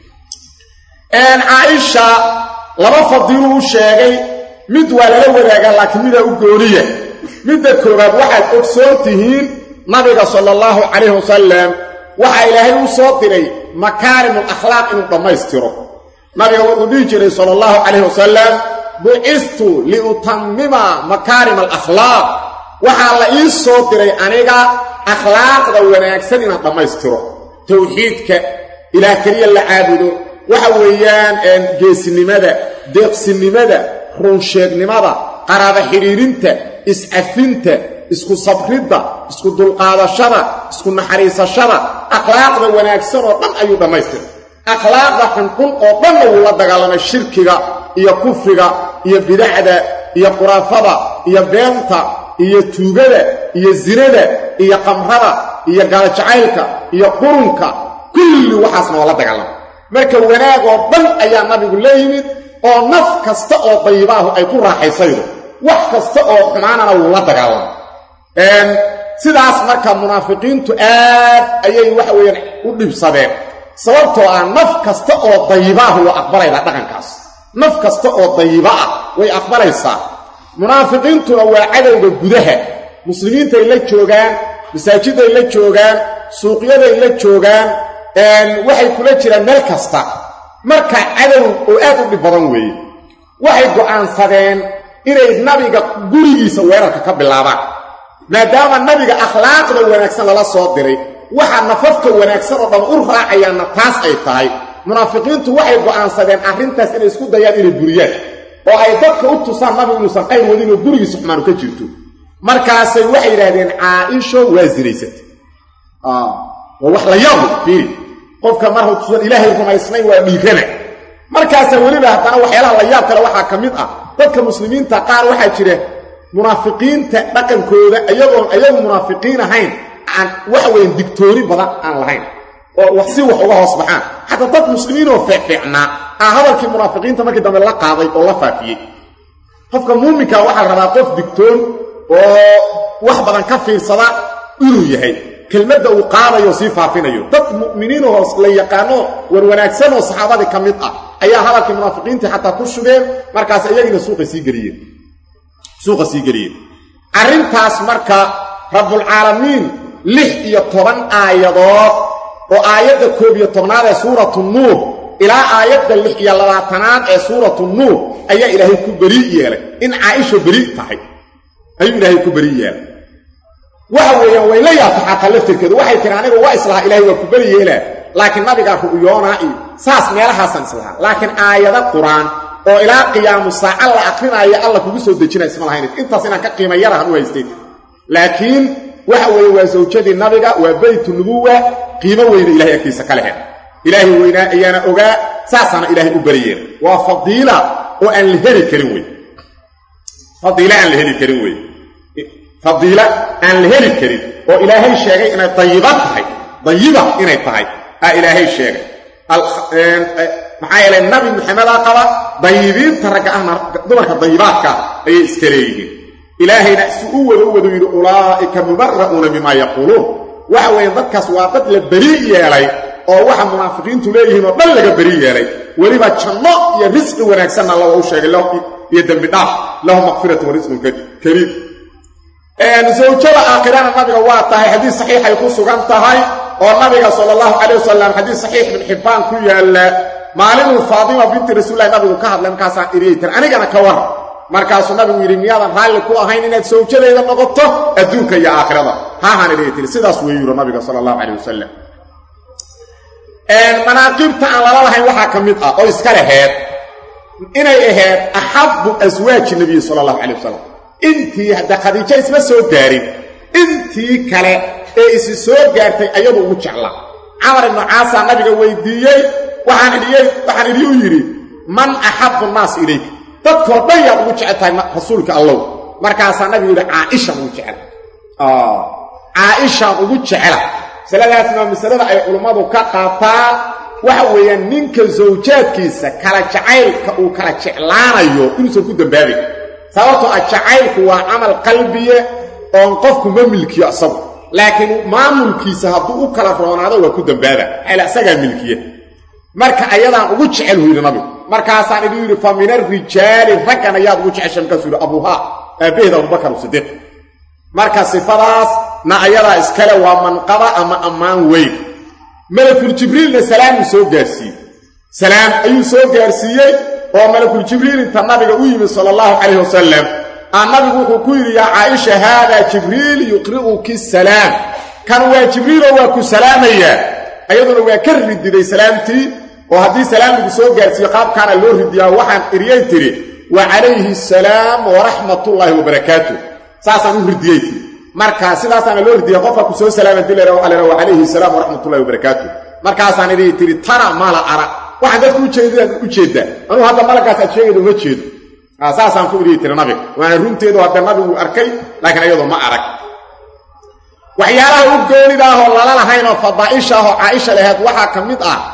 caaisha laba fadiiluu u sheegay mid waa lala wadaagaa laakiin midaa u gooniya midda koowaad waxaad ogsoon tihiin nabiga sala allahu calayhi wasalam waxaa ilaahay u soo diray makaarimul akhlaaq inuu dhammaystiro nabiga wuxuu dhihi jiray sala allahu calayhi wasalam bucistu liutammima makaarim alakhlaaq waxaa la ii soo diray aniga akhlaaqda wanaagsan inaan dhammaystiro towxiidka ilaah keliya la caabudo waxa weeyaan geesinimada deeqsinimada runsheegnimada qaraaba xidhiirinta iscafinta isku sabridda isku dulqaadashada isku naxariisashada akhlaaqda wanaagsan oo dhan ayuu dhammaystiray akhlaaqda xunxun oo dhanna wuu la dagaalamay shirkiga iyo kufriga iyo bidacda iyo quraafada iyo beenta iyo tuugada iyo zinada iyo qamrada iyo gaalajacaylka iyo qurunka kulli waxaasna waa la dagaalamay marka wanaag oo dhan ayaa nabigu la yimid oo naf kasta oo dayibaahu ay ku raaxaysaydo wax kasta oo xumaanana wuu la dagaalamay sidaas marka munaafiqiintu aad ayay waxa weeyaan u dhibsadeen sababtoo ah naf kasta oo dayibaahu waa aqbalaydaa dhaqankaas naf kasta oo dayiba ah way aqbalaysaa munaafiqiintuna waa cadowga gudaha muslimiintay la joogaan masaajiday la joogaan suuqyaday la joogaan waxay kula jiraan meel kasta marka cadow oo aad u dhib badan weeye waxay go'aansadeen inay nabiga gurigiisa weerarka ka bilaabaan maadaama nabiga akhlaaqda wanaagsan lala soo diray waxa nafafka wanaagsan oo dhan u raacayaanna taas ay tahay munaafiqiintu waxay go'aansadeen arrintaas inay isku dayaan inay buriyaan oo ay dadka u tusaan nabigu inuusan qayr wadin oo gurigiisa xumaanu ka jirto markaasay waxay yidhaahdeen caaisho waa zinaysatay waa wax la yaabu fiiri qofka marhu tusan ilaahay rumaysnayn waa dhiirana markaasa weliba haddana waxyaalaha la yaab kale waxaa ka mid ah dadka muslimiinta qaar waxaa jira munaafiqiinta dhaqankooda iyagoon ayagu munaafiqiin ahayn aan waxa weyan digtooni badan aan lahayn oo wax si wax uga hoos baxaan xataa dad muslimiinoo feecfeecnaa aa hadalkii munaafiqiinta markii dambe la qaaday oo la faafiyey qofka muuminka waxaa rabaa qof digtoon oo wax badan ka fiirsada inuu yahay kelmadda uu qaadayo sii faafinayo dad mu'miniinoo la yaqaano warwanaagsanoo saxaabadii ka mid ah ayaa hadalkii munaafiqiintii xataa ku shugeen markaas iyagiina suuqa sii geliyeen suuqa sii geliyeen arrintaas marka rabbulcaalamiin lix iyo toban aayadood oo aayadda koob iyo tobnaad ee suuratu nuur ilaa aayadda lix iyo labaatanaad ee suuratu nuur ayaa ilaahay ku beri yeelay in caaisha beri tahay ayuu ilaahay ku beri yeelay waxa weeyaan way la yaabta xataa laftirkeedu waxay tiri aniga waa islahaa ilahay waa ku beri yeelaa laakiin nabigaa ru'yoonaa iyo saas meelahaasaan islahaa laakiin aayado qur-aan oo ilaa qiyaamu saaca la akrinaayo alla kugu soo dejinaya isma lahayn intaas inaan ka qiima yarahan u haystay laakiin waxa weeye waa zawjadii nabiga waa beytu nubuwa qiimo weyna ilahay agtiisa ka lehe ilaahay weynaa ayaana ogaa saasaana ilaahay u bariyeen waa fadiila oo aan la heli karin wey fadiila aan la heli karin wey fadiila aan la heli karin oo ilaahay sheegay inay dayiba tahay dayiba inay tahay aa ilaahay sheegay maxaa yeelay nabi maxamedaa qaba dayibiinta ragga ahna dumarka dayibaadka ayay iska leeyihiin ilaahayna si u wada u wadu yidhi ulaa'ika mubara'uuna mimaa yaquuluun waxa weeye dadkaas waa dad la beri yeelay oo waxa munaafiqiintu leeyihiin oo dhan laga beri yeelay weliba janno iyo risqi wanaagsanna alla waa u sheegay iyo dembi dhaaf lahu maqfiratu wa risqun kariim zawjada aakhirana nabiga waa tahay xadiis saxiixay ku sugan tahay oo nabiga sala allahu calayh wasalam xadiis saxiix ibn xibbaan ku yaalla maalinuu faadima binti rasuulillahi nabigu ka hadlay markaasaan idhiyay tir anigana ka war markaasuu nabigu yidhi miyaadan raalli ku ahayn inaad sawjadeeda noqoto adduunka iyo aakhirada haahaan idhiyay tiri sidaas weyu yuro nabiga sala allahu calayh wasalam manaaqibta aan lala lahayn waxaa ka mid ah oo iska laheed inay ahayd axabbu aswaaji nabiyi sala allahu calay wasalam intii hadda khadiijo isma soo gaarin intii kale ee isi soo gaartay ayadu ugu jeclaa camar ibnu caasaa nabiga weydiiyey waxaan idhiyey waxaan idhi u yidhi man axabbu nnaas ilayka dadkoo dhan yaad ugu jecel tahay rasuulka allow markaasaa nabigu yidhi caaishaan ugu jecela caaishaan ugu jecela masaladaasna waa masalada ay culummadu ka qaataan waxa weeyaan ninka sawjaadkiisa kala jacaylka uu kala jeclaanayo inuusan ku dambaabin sababtoo ah jacaylku waa camal qalbiye oon qofku ma milkiyo isagu laakiin maamulkiisa hadduu u kala roonaado waa ku dambaaba xayla isagaa milkiye marka ayadaan ugu jecel hu yidhi nabigu markaasaan idhi yidhi fa min arijaali raggan ayaad ugu jecesha markaasuu yidhi abuuhaa aabbaheed abubakar sidiiq marka sifadaas na ayadaa iskale waa manqaba ama ammaan weyn malakul jibriilna salaamuu soo gaarsiiyey salaam ayuu soo gaarsiiyey oo malakul jibriil inta nabiga u yimid sala allahu calayh wasalam aa nabigu wuxuu ku yidhi yaa caaisha haadaa jibriil yuqri'uki salaam kan waa jibriiloo waa ku salaamayaa ayaduna waa ka rididay salaamtii oo haddii salaam lagu soo gaarsiiyo qaabkaana loo ridiyaa waxaan iryay tidhi wa calayhi asalaam waraxmatullaahi wabarakaatuh saasaan u ridiyey tii marka sidaasaana loo ridiya qofka ku soo salaama dilera waxa la wa calayhi asalaam waraxmatullahi wabarakaatuh markaasaan idii tidhi tara maala ara waxaan dadku ujeedaan u jeeddaa anuu hadda malagaas aad sheegayda uma jeedo saasaan ku idii tiri nabiga waana runteedu hadda nabigu arkay laakiin ayadoo ma arag waxyaalaha u goonidaahoo lala lahaynoo fadaa'isha ahoo caaisha laheed waxaa ka mid ah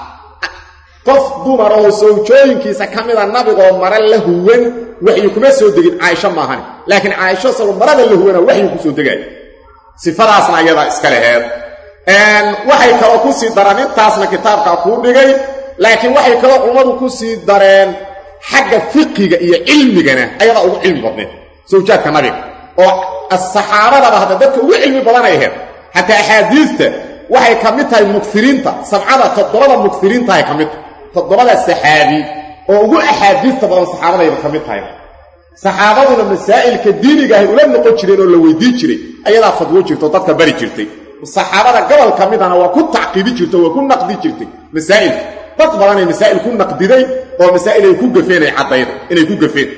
qof dumar oo sawjooyinkiisa ka mida nabigoo mare la huwan waxyu kuma soo degin caaisho maahani laakiin caaisho isagoo marada la huwana waxyu ku soo degaaya sifadaasna ayadaa iska laheed waxay kaloo ku sii dareen intaasna kitaabkaa kuu dhigay laakiin waxay kaloo culummadu ku sii dareen xagga fiqiga iyo cilmigana ayadaa ugu cilmi badneed sawjaadka nabiga oo saxaabadaba hadda dadka ugu cilmi badanay ahayd xataa axaadiista waxay ka mid tahay mukiriinta sabcada toddobada mukiriintahay ka mid tahay toddobada saxaabi oo ugu axaadiista badan saxaabadayba ka mid tahay saxaabaduna masaa'ilka diinigaahay ula noqon jireen oo la weydiin jiray ayadaa fadwo jirta oo dadka bari jirtay saxaabada gobol ka midana waa ku tacqiibi jirta waa ku naqdi jirtay masaa'ilka dad badanay masaa'il ku naqdiday oo masaa'il ay ku gafeen ay caddayda inay ku gafeen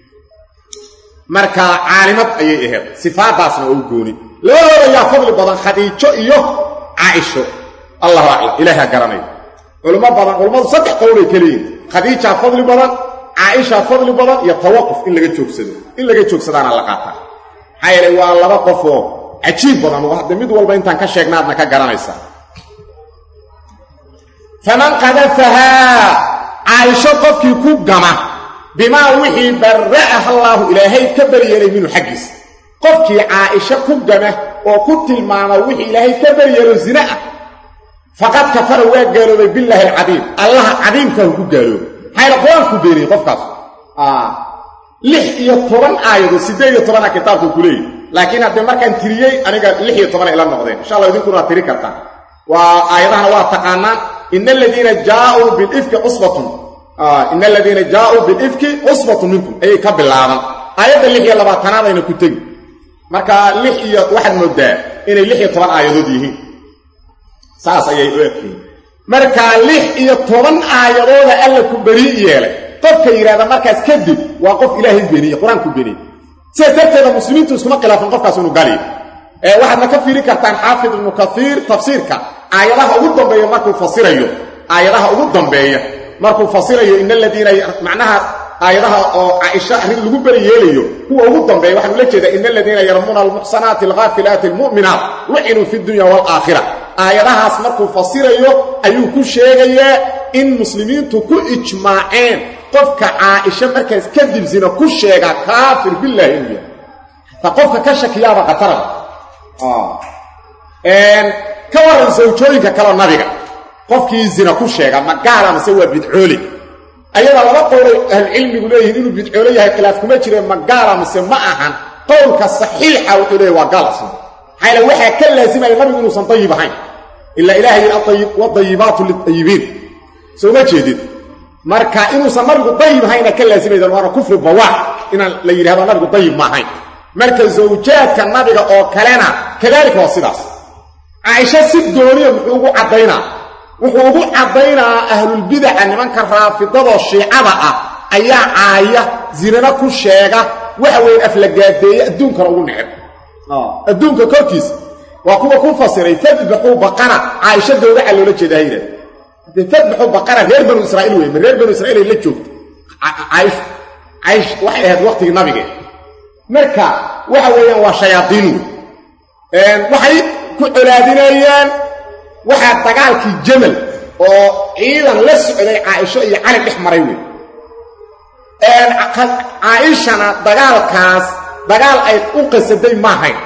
marka caalimad ayay ahayd sifaadaasna oo u gooni labadooda yaa fadli badan khadiijo iyo caaisho allahu aclam ilaaha garanaya culimo badan culummadu saddex qowlay ka leeyihin khadiijaa fadli badan caaishaa fadli badan iyo tawaquf in laga joogsado in laga joogsadaana la qaataa maxaa yeelay waa laba qof oo cajiib badan oo hadda mid walba intaan ka sheegnaadna ka garanaysaa faman qadafahaa caaisho qofkii ku gama bimaa wixii barra'aha allaahu ilaahay ka baryeelay minhu xaggiisa qofkii caaisho ku gama oo ku tilmaama wixii ilaahay ka baryeelo zina ah faqad kafara waa gaaloobay billaahi alcadiim allaha cadiimkaahu ku gaaloobay maxayna qur-aanku beeniyey qofkaas lix iyo toban aayadood siddeed iyo tobana kitaabku ku leeyihi laakiin haddee markaan tiriyey aniga lix iyo tobana ila noqdeen insha allah idinkuna waad tiri kartaan waa aayadahana waa taqaanaan ina aladiina jaauu bilifki cusbatun ina aladiina jaauu bilifki cusbatun minkum ayay ka bilaaban aayadda lix iyo labaatanaadayna ku tegi marka lix iyo waxaad moodaa inay lix iyo toban aayadood yihiin saas ayay u egtihiin marka lix iyo toban aayadooda alla ku berii yeelay qofka yidhahda markaas kadib waa qof ilaahay beeniyey qur-aanku beeniyey sidaas darteeda muslimiintu iskuma khilaafin qofkaas inuu galiyo waxaadna ka fiiri kartaan xaafid ibnu kaiir tafsiirka aayadaha ugu dambeeya markuu fasirayo aayadaha ugu dambeeya markuu fasirayo in aladiina macnaha aayadaha oo caaisha arrin lagu beri yeelayo kuwa ugu dambeeya waxaan ula jeedaa in aladiina yarmuuna almuxsanaati alghaafilaati almu'minaat lucinuu fi dunya waalaakhira aayadahaas markuu fasirayo ayuu ku sheegayaa in muslimiintu ku ijmaaceen qofka caaisha markaas kadib zina ku sheega kaafir bilaahi inuu yahay ta qofka ka shakiyaaba khatarada ka waran sawjooyinka kaleo nabiga qofkii zina ku sheega ma gaala mase waa bidcoole ayadaa laba qowlay ahlucilmigu leeyihiin inuu bidcoole yahay khilaaf kuma jire ma gaala mase ma ahan qowlka saxiixa wuxuu leeyahy waa gaal asna maxaa yale waxaa ka laasimaya nabigu inuusan dayib ahayn ilaa ilaha yidhi wadayibaatu litayibiin soo ma jeedid marka inuusan nabigu dayib ahayna ka laasimaydan waana kufri bawaax inaan la yidhahdo nabigu dayib ma ahayn marka zawjaadka nabiga oo kalena kadaalika waa sidaas caaisho si gooniya muxuu ugu caddaynaa wuxuu ugu caddaynaa ahlulbidaca nimanka raafidadoo shiicada ah ayaa caaya zinana ku sheega waxa weeye aflagaadeeye adduunkana ugu neceb adduunka korkiisa waa kuwa ku fasiray fadbaxuu baqara caaisha gowraca loola jeeda ha yidhahda de fadbaxuu baqara reer banu israa'iil wey ma reer banu israiil ay la joogto caaisha caaisha waxay ahayd waqtigii nabigee marka waxa weeyaan waa shayaadiin wey waxay ku colaadinayaan waxaa dagaalkii jamal oo ciidan la socday caaisho iyo cali dhex maray wey caaishana dagaalkaas dagaal ay u qasaday maahayn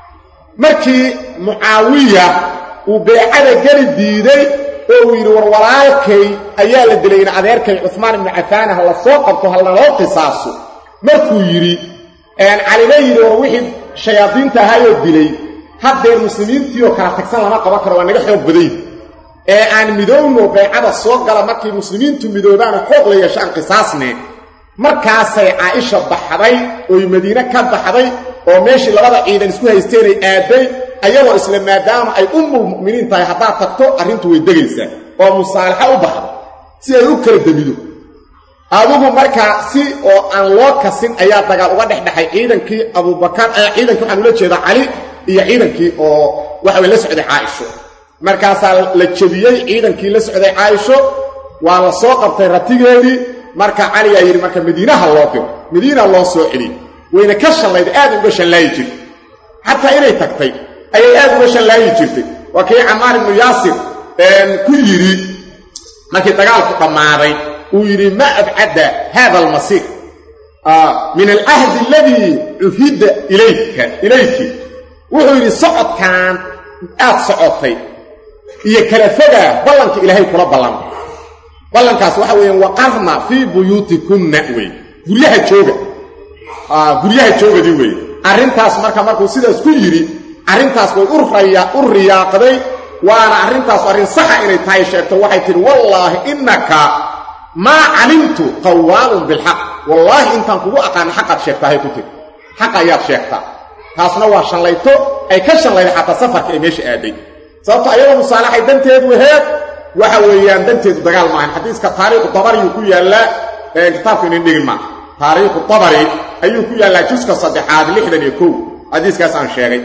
markii mucaawiya uu beecada geli diiday oo uu yidhi war walaalkay ayaa la dilay in adeerkay cuhmaan ibnu cafaan ha la soo qabto ha lanoo qisaaso markuu yidhi calina yidhi war wixii shayaadiinta ahaayoo dilay haddeer muslimiintiioo kala tagsan lama qaban karo waa naga xoog badayn ee aan midowno baycada soo gala markay muslimiintu midoobaana xoog la yeesho aan qisaasne markaasay caaisha baxday oy madiine ka baxday oo meeshii labada ciidan isku haysteenay aaday ayagoo isla maadaama ay ummul mu'miniin tahay haddaad tagto arrintu way degaysaa oo musaalaxa u baxda si ay u kala demido adigu markaa si oo aan loo kasin ayaa dagaal uga dhexdhexay ciidankii abubakar ciidankii waxaan ula jeedaa cali iyo ciidankii oo waxa way la socday caaisho markaasaa la jebiyey ciidankii la socday caaisho waa la soo qabtay ratigeedii marka caliyaa yidhi marka madiinaha loo diro madiina loo soo celiyey wayna ka shallayday aad uga shallaayi jirtay xataa inay tagtay ayay aad uga shallaayi jirtay waa kii camaar ibnu yaasir ku yidhi markii dagaalku dhammaaday uu yidhi ma abcadda haada almasiir min alcahdi aladii cuhidda ilayka ilayki wuxuu yidhi socodkan aad socotay iyo kala fogaa ballanka ilaahay kula ballanay ballankaas waxa weeyaan waqarna fii buyuutikunna wey guryaha jooga guryaha joogadii weeye arrintaas marka markuu sidaas ku yidhi arrintaas way u riyaaqday waana arrintaas arrin saxa inay tahay sheegto waxay tidhi wallaahi innaka maa calimtu qawaalun bilxaq wallaahi intaan kugu aqaana xaqaad sheegtahay ku tiri xaq ayaad sheegtaa taasna waa shallayto ay ka shallayday xataa safarka ay meesha aaday sababto ayadoo musaalaxay danteedu aheed waxa weeyaan danteedu dagaal maahan xadiiska taariikhu dabariyuu ku yaallaa kitaabku inin dhigin maaha taariikhu dabari ayuu ku yaallaa juska saddexaad lixdan iyo kow xadiiskaas aan sheegay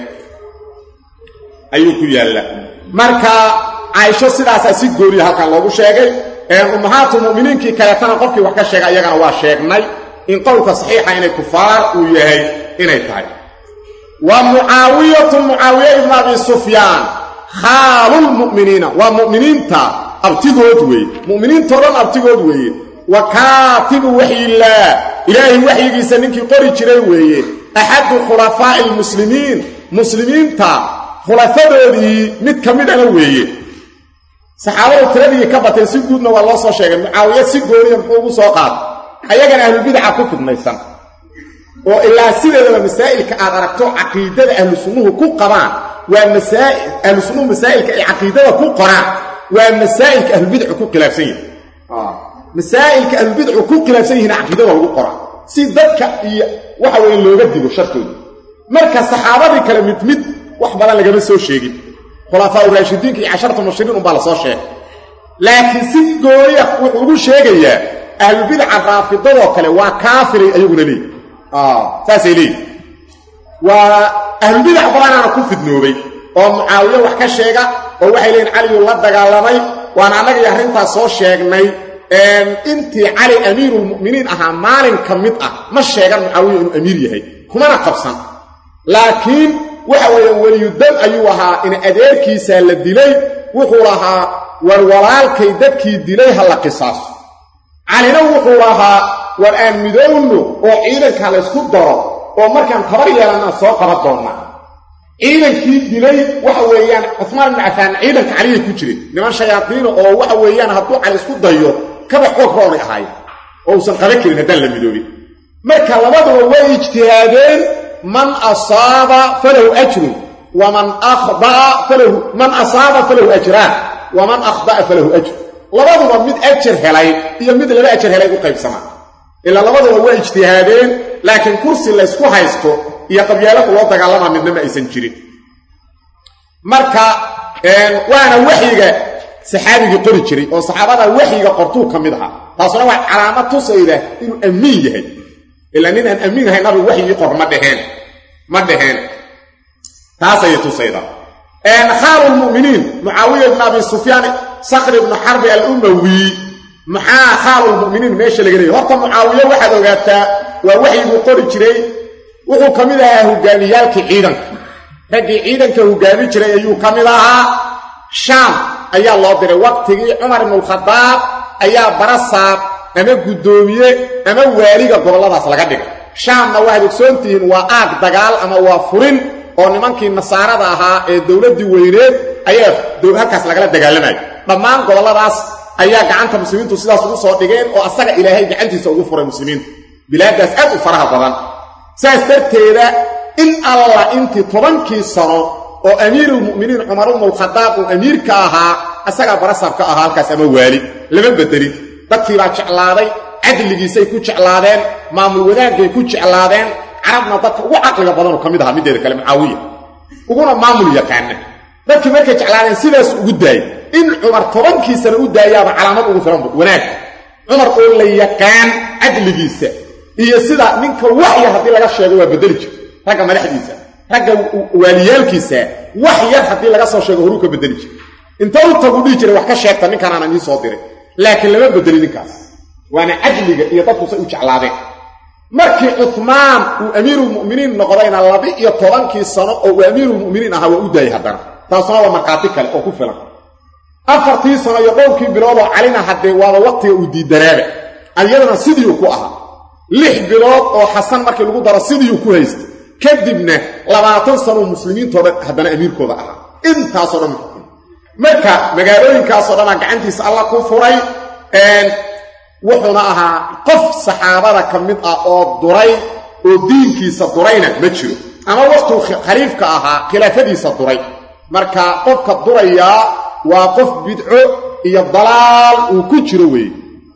ayuu ku yaallaa marka caaisho sidaasaa si gooniya halkan loogu sheegay ummahaatu mu'miniinkii kaleetana qofkii wax ka sheega iyagana waa sheegnay in qowlka saxiixa inay kufaar uu yahay inay tahay wa mucaawiyatu mucaawiya ibnu abi sufyaan khaalulmu'miniina waa mu'miniinta abtigood weeye mu'miniintao dhan abtigood weeye wa kaatibu waxyillaah ilaahay waxyigiisa ninkii qori jiray weeye axadu khulafaa'i almuslimiin muslimiinta khulafadoodii mid ka midana weeye saxaabadu tiradii ka bateen si guudna waa loo soo sheegay mucaawiya si gooniya muxuu ugu soo qaatay ayagana ahlulbidaca ku fidmaysan oo ilaa sideedaba masaa'ilka aad aragto caqiidada ahlu sunnuhu ku qabaan waa masaa'il ahlu sunnuhu masaa'ilka ay caqiidada ku qoraan waa masaa'ilka ahlubidcu ku khilaafsan yihin masaa'ilka ahlubidcu ku khilaafsan yihiin caqiidada lagu qora si dadka iyo waxa weeye looga digo shartooda marka saxaabadii kale mid mid wax badan lagama soo sheegin khulafaa uraashidiinka iyo casharatu mubashiriin unbaa la soo sheegay laakiin si gooniya wuxuu ugu sheegayaa ahlubidca raafidadoo kale waa kaafiray ayaguna leeyi saasay leeyihi waa ahlubidac badanaana ku fidnoobay oo mucaawiye wax ka sheega oo waxay leeyihin caliyuu la dagaalamay waana annagii arrintaas soo sheegnay intii cali amiirulmu'miniin ahaa maalin ka mid ah ma sheegan mucaawiya inuu amiir yahay kumana qabsan laakiin waxa weeye weliyudam ayuu ahaa in adeerkiisaa la dilay wuxuu lahaa war walaalkay dadkii dilay ha la qisaaso calina wuxuu lahaa war aan midowno oo ciidanka laysku daro oo markaan tabar yeelannaa soo qaban doonnaa ciidankii dilay waxa weeyaan cusmaan ibnu cafaan ciidanka caliyay ku jireen niman shayaadiina oo waxa weeyaan hadduu cali isku dayo kaba xoog roonay ahaayeen oo uusan qaban karin haddaan la midoobin marka labaduba way ijtihaadeen man asaaba falahu ajrun waman akhdaa falahu man asaaba falahu ajraan waman akhda'a falahu ajr labaduba mid ajar helay iyo mid laba ajar helay u qaybsamaa ilaa labaduba waa ijtihaadeen laakiin kursi laysku haysto iyo qabyaalaku loo dagaalamaa midna ma aysan jirin marka waana waxyiga saxaabigii qori jiray oo saxaabada waxyiga qortuu ka mid ahaa taasuna waa calaamad tusayda inuu amiin yahay ilaa nin aan amiin ahay nabigu waxyigii qor ma dheheen ma dheheen taasayay tusayda khaalulmuminiin mucaawiya ibn abi sufyaan sakri ibnu xarbi alumawi maxaa khaalulmuminiin meesha laga leeyay horta mucaawiye waxaad ogaataa waa waxyiguu qori jiray wuxuu ka mid ahaa hogaamiyaalkii ciidanka raggii ciidanka hogaami jiray ayuu ka mid ahaa shaam ayaa loo diray waqtigii cumar ibnulkhadaab ayaa barasaab ama guddoomiye ama waaliga gobolladaas laga dhigay shaamna waxaad ogsoontihiin waa aag dagaal ama waa furin oo nimankii nasaarada ahaa ee dowladdii weyneed ayaa halkaas lagala dagaalamayo dhammaan gobolladaas ayaa gacanta muslimiintu sidaas ugu soo dhigeen oo asaga ilaahay gacantiisa ugu furay muslimiintu bilaaddaas aad u faraha badan saas darteeda in alla intii tobankii sano oo amiirulmu'miniin cumar ibnulkhadaab uu amiirka ahaa asagaa barasaabka ahaa halkaas ama waali lama bedelin dadkiibaa jeclaaday cadligiisay ku jeclaadeen maamul wadaagay ku jeclaadeen carabna dadka ugu caqliga badanuu ka mid ahaa middeeda kale mucaawiya uguna maamul yaqaana dadkii markay jeclaadeen sidaas ugu daayay in cumar tobankii sano u daayaaba calaamad ugu filan wanaag cumar oo la yaqaan cadligiisa iyo sida ninka waxyar haddii laga sheego waa bedeli jir ragga madaxdiisa ragga waaliyaalkiisa wax yar haddii laga soo sheego horuu ka bedeli jir inta u tagu dhihi jiray wax ka sheegta ninkanaan ii soo diray laakiin lama bedeli ninkaas waana cadliga iyo dadkusay u jeclaadeen markii cumaan uu amiirulmu'miniin noqdayna laba-iyo tobankii sano oo uu amiirulmu'miniin ahaa waa u daayay haddana taasuna waa markhaati kale oo ku filan afartii sano iyo dhowrkii biloodoo calina haddee waaba waqtiga uu diidanaaba ayadana sidiiuu ku ahaa lix bilood oo xasan markii lagu daro sidiiuu ku haystay kadibna labaatan sanoo muslimiintoo dhan haddana amiirkooda ahaa intaasoo dhan muxukun marka magaalooyinkaasoo dhanaa gacantiisa alla ku furay wuxuuna ahaa qof saxaabada ka mid ah oo duray oo diinkiisa durayna ma jiro ama waqtuu khaliifka ahaa khilaafadiisa duray marka qofka durayaa waa qof bidco iyo dalaal uu ku jiro weeye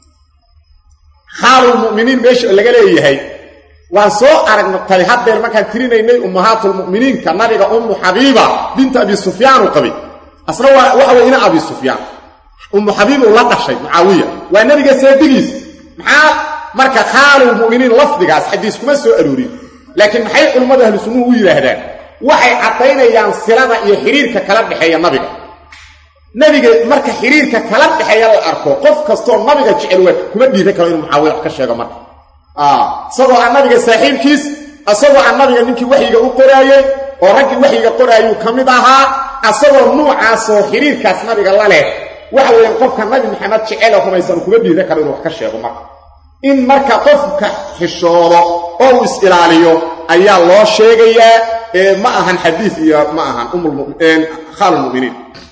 khaalulmu'miniin meesha laga leeyahay waan soo aragnatay haddeer markaan tirinaynay ummahaatulmu'miniinka nabiga ummu xabiiba binta abi sufyaan uu qabay asna waa waxa weye ina abi sufyaan ummu xabiib uu la dhashay mucaawiya waa nebiga seedigiis maxaa marka khaalulmu'miniin lafdigaas xadiis kuma soo aroorin laakiin maxay culimmadu ahlu sunnuhu u yidhaahdaan waxay caddaynayaan silada iyo xiriirka kala dhexeeya nabiga nebiga marka xiriirka kala dhexeeya la arko qof kastoo nabiga jecel waa kuma dhiiran karo inuu mucaawiya wax ka sheego marka isagoo aan nabiga saaxiibkiis isagoo aan nabiga ninkii waxyiga u qoraayey oo raggii waxyiga qoraayuu ka mid ahaa asagoo nuucaasoo xiriirkaas nabiga la leh waxa weeyaan qofka nabi maxamed jecel oo rumaysan kuma dhiiran karo inuu wax ka sheego marka in marka qofka xishoodo oo uu is-ilaaliyo ayaa loo sheegayaa ee ma ahan xadiis iyo ma ahan khaalulmuminiin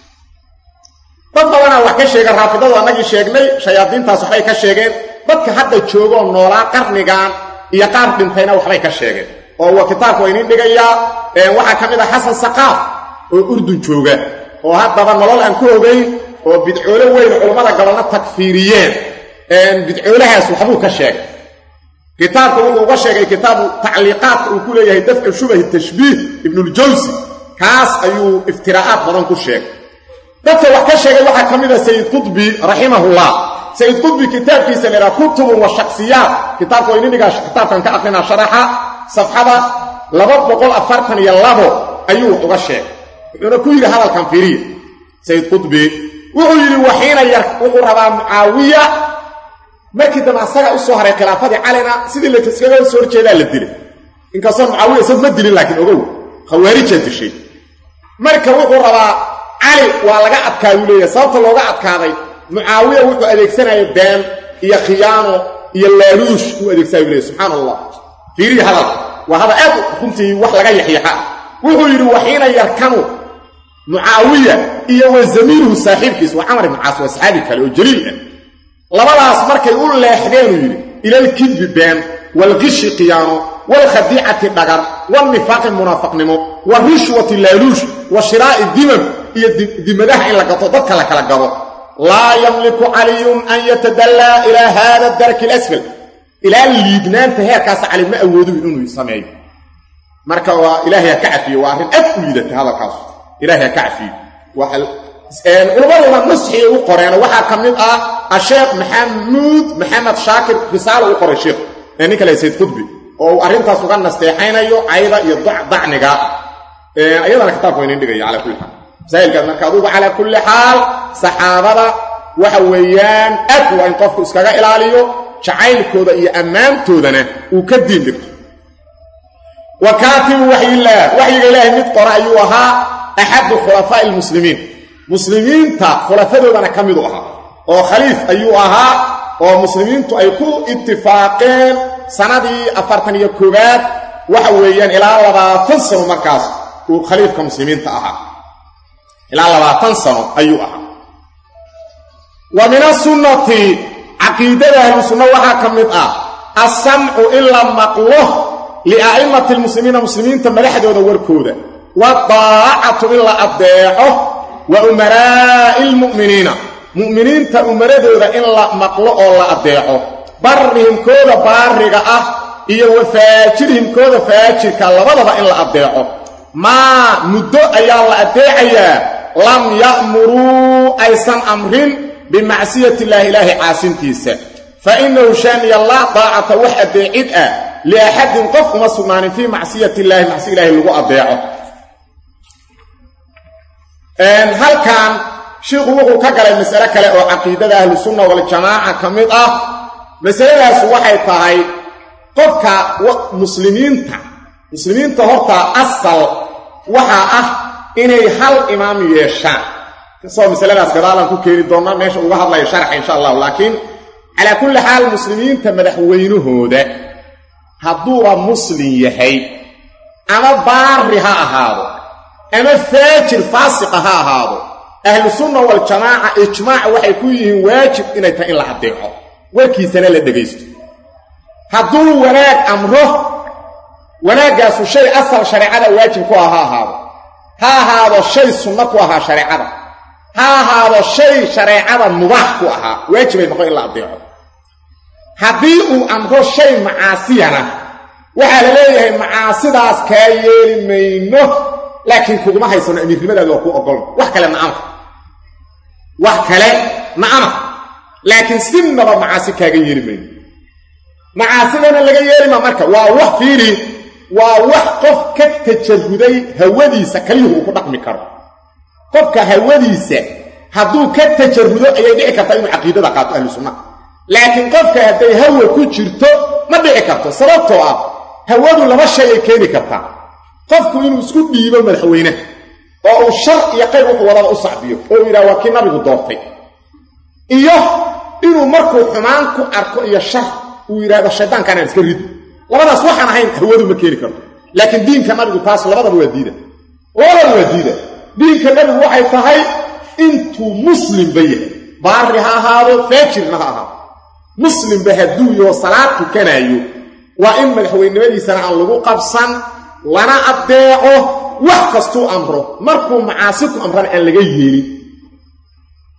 dad badanaa wax ka sheega raafidadu annagii sheegnay shayaadiintaas waxbay ka sheegeen dadka hadda joogoo noolaa qarnigan iyo qaar dhintayna waxbay ka sheegeen oo waa kitaabka waa iniin dhigayaa waxaa ka mid ah xasan saqaaf oo urdun jooga oo haddaba nolol aan ku ogayn oo bidcoole weyn culammada gobolna takfiiriyeen bidcoolahaas waxbuu ka sheegay kitaabka wuxuu uga sheegay kitaabu tacliiqaadka uu ku leeyahay dafcu shubahi tashbiih ibnuljawsi kaas ayuu iftiraa'aad badan ku sheegay dadka wax ka sheegay waxaa ka mid a sayid qudbi raximahullah sayid qudbi kitaabkiisa la yidhaha kutubun wa shaksiyaat kitaabka waa ininigaa kitaabkan ka aqrinaa sharaxa safxada laba boqol afartan iyo labo ayuu wax uga sheegay wuxuuna ku yidhi hadalkan fiiriya sayid qudbi wuxuu yidhi waxiina yar wuxuu rabaa mucaawiya markii dambe asaga u soo haray khilaafadii calina sidii laskaga soo horjeedaa la dilay inkastoo mucaawiya isag ma dilin laakiin ogow khawaarijaa dishay marka wuxuu rabaa cali waa laga adkaayuu leeyahay sababta looga adkaaday mucaawiya wuxuu adeegsanaya been iyo khiyaano iyo laaluush uu adeegsanayuu leeyahy subxaana allah fiiriya hadalka waa hadal aad runtii wax laga yaxyaxa wuxuu yidhi waxiina yarkanu mucaawiya iyo wa zamiiluhu saaxiibkiis waa camar ibnu caas waa saxaabi kale oo jaliil ah labadaas markay u leexdeenuu yidhi ilalkidbi been waalqishi khiyaano waalkhadiicati dhagar waalnifaaqi munaafaqnimo warishwati laaluush wa shiraa'i dimam iyo dimadaha in la gato dadka la kala gado laa yamliku caliyun an yatadallaa ilaa haada daraki alasfal ilaa liidnaanta heerkaasa cali ma awoodu inuu sameeyo marka waa ilaahay ha ka cafiyo waa arrin aad u liidata hadalkaas ilaahay ha ka cafiyo culummaduna nusxiyay u qoreen waxaa ka mid ah asheekh maxamuud maxamed shaakir risaalo u qoray sheekh ee nin kale sayd qudbi oo uu arrintaas uga nasteexaynayo cayda iyo dacniga iyadana kitaabka waynin dhigaya cala kulli xaal masaa'ilkaas marka adugu calaa kulli xaal saxaabada waxa weeyaan aad waa in qofku iskaga ilaaliyo jacaylkooda iyo ammaantoodana uu ka diin dhigto wa kaatibu waxyillaah waxyiga ilaahay mid qora ayuu ahaa axadu khulafaa'i almuslimiin muslimiinta khulafadoodana ka midu ahaa oo khaliif ayuu ahaa oo muslimiintu ay ku itifaaqeen sanadii afartan iyo koowaad waxa weeyaan ilaa labaatan sano markaas uu khaliifka muslimiinta ahaa ilaa labaatan sano ayuu ahaa wa min asunnati caqiidada ahlu sunna waxaa ka mid ah assamcu in la maqlo lia'immati lmuslimiina muslimiinta madaxdooda warkooda wadaacatu in la addeeco wa umaraa'i lmu'miniina mu'miniinta umaradooda in la maqlo oo la addeeco barrihimkooda baariga ah iyo wa faajirhimkooda faajirka labadaba in la addeeco maa muddo ayaa la addeecayaa lam ya'muruu aysan amrin bimacsiyati illaahi ilaahi caasintiisa fa innahu shaaniya laa daacata wax addeecid ah liaxadin qof uma sugnaanin fii macsiyati illaahi macsi ilaahi lagu addeeco halkan shiikhu wuxuu ka galay masale kale oo caqiidada ahlusunna waljamaaca ka mid ah masaladaas waxay tahay qofka muslimiinta muslimiinta horta asal waxaa ah inay hal imaam yeeshaan kasoo masaladaas gadaalaan ku keeni doonnaa meesha uga hadlayo sharxa insha allahu laakiin calaa kulli xaal muslimiinta madaxweynahooda hadduuba muslim yahay ama baari ha ahaado ama faajir faasiqa ha ahaado ahlusunna waljamaaca ijmaac waxay ku yihiin waajib inay tahay in la addeeco warkiisana la dhegaysto hadduu wanaag amro wanaaggaasu shay asal shareecada waajib ku ah ha ahaado ha ahaado shay sunno ku ahaa shareecada ha ahaado shay shareecada mubaax ku ahaa waajibay noqon in la addeeco haddii uu amro shay macaasiyana waxaa la leeyahay macaasidaas kaa yeeli mayno laakiin kuguma haysano amiirnimadaadi waa kuu ogolna wax kale na'ama wax kale na'ama laakiin sinaba macaasi kaaga yeeli mayno macaasidana laga yeelima marka waa wax fiiri waa wax qof ka tajaruday hawadiisa kaliyuhu uu ku dhaqmi karo qofka hawadiisa hadduu ka tajarudo ayay dhici kartaa inuu caqiidada qaato ahlu sunnaha laakiin qofka hadday hawa ku jirto ma dhici karto sababtoo ah hawadu laba shay ay keeni kartaa qofku inuu isku dhiibo madaxweynaha oo uu shar iyo qayb wuxuu wadada u sacbiyo oo uu yidhaha waa kii nabigu doortay iyo inuu markuu xumaan ku arko iyo shar uu yidhahdo shaydaankaanaan iska rido labadaas waxaan ahayn hawadu ma keeni karto laakiin diinka nabigu taas labadaba waa diida labadaba waa diida diinka nabigu waxay tahay intuu muslimba yahay baari ha ahaado faajirna ha ahaado muslimba hadduu yaho salaad tukanaayo waa in madaxweynimadiisana aan lagu qabsan lana addeeco wax kastuu amro markuu macaasi ku amrana aan laga yeelin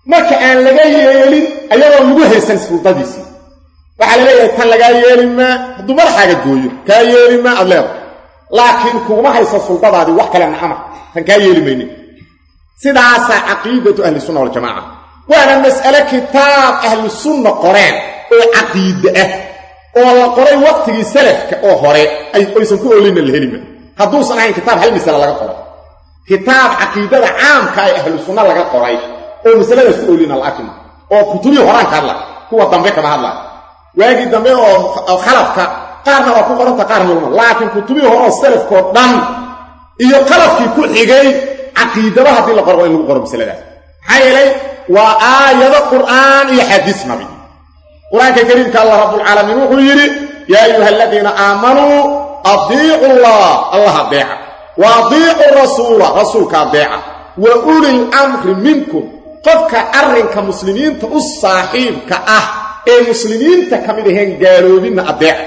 marka aan laga yeelin ayagoo lagu haysan suldadiisii waxaa la leeyahay tan lagaa yeeli maa hadduu madaxaaga gooyo kaa yeeli maa aad leedahay laakiin kuguma haysa suldadaadii wax kale nacama tan kaa yeeli maynin sidaasaa caqiidatu ahli sunna waljamaaca waana mas'ale kitaab ahlu sunna qoreen oo caqiide ah oo la qoray waqtigii salafka oo hore aysan ku olinna la helima hadduusan ahayn kitaab hal masale laga qoray kitaab caqiidada caamka ee ahlu sunna laga qoray oo masaladaas ku olina la arkima oo kutubihii horaan ka hadla kuwa dambe kama hadla waagii dambe oo khalafka qaarna waa ku qoranta qaarna lama laakiin kutubihii hore oo salafkoo dhan iyo qalafkii ku xigay caqiidaba haddii la qoro waa in lagu qoro masaladaas maxaa yeelay waa aayado qur'aan iyo xadiis nabi qur-aanka kariimka allah rabbulcaalamiin wuxuu yidhi yaa ayuha aladiina aamanuu adiicu llah allah adeeca wa adiicu rasuula rasuulka adeeca wa ulil amri minkum qofka arrinka muslimiinta u saaxiibka ah ee muslimiinta ka mid aheen gaaloobinna adeeca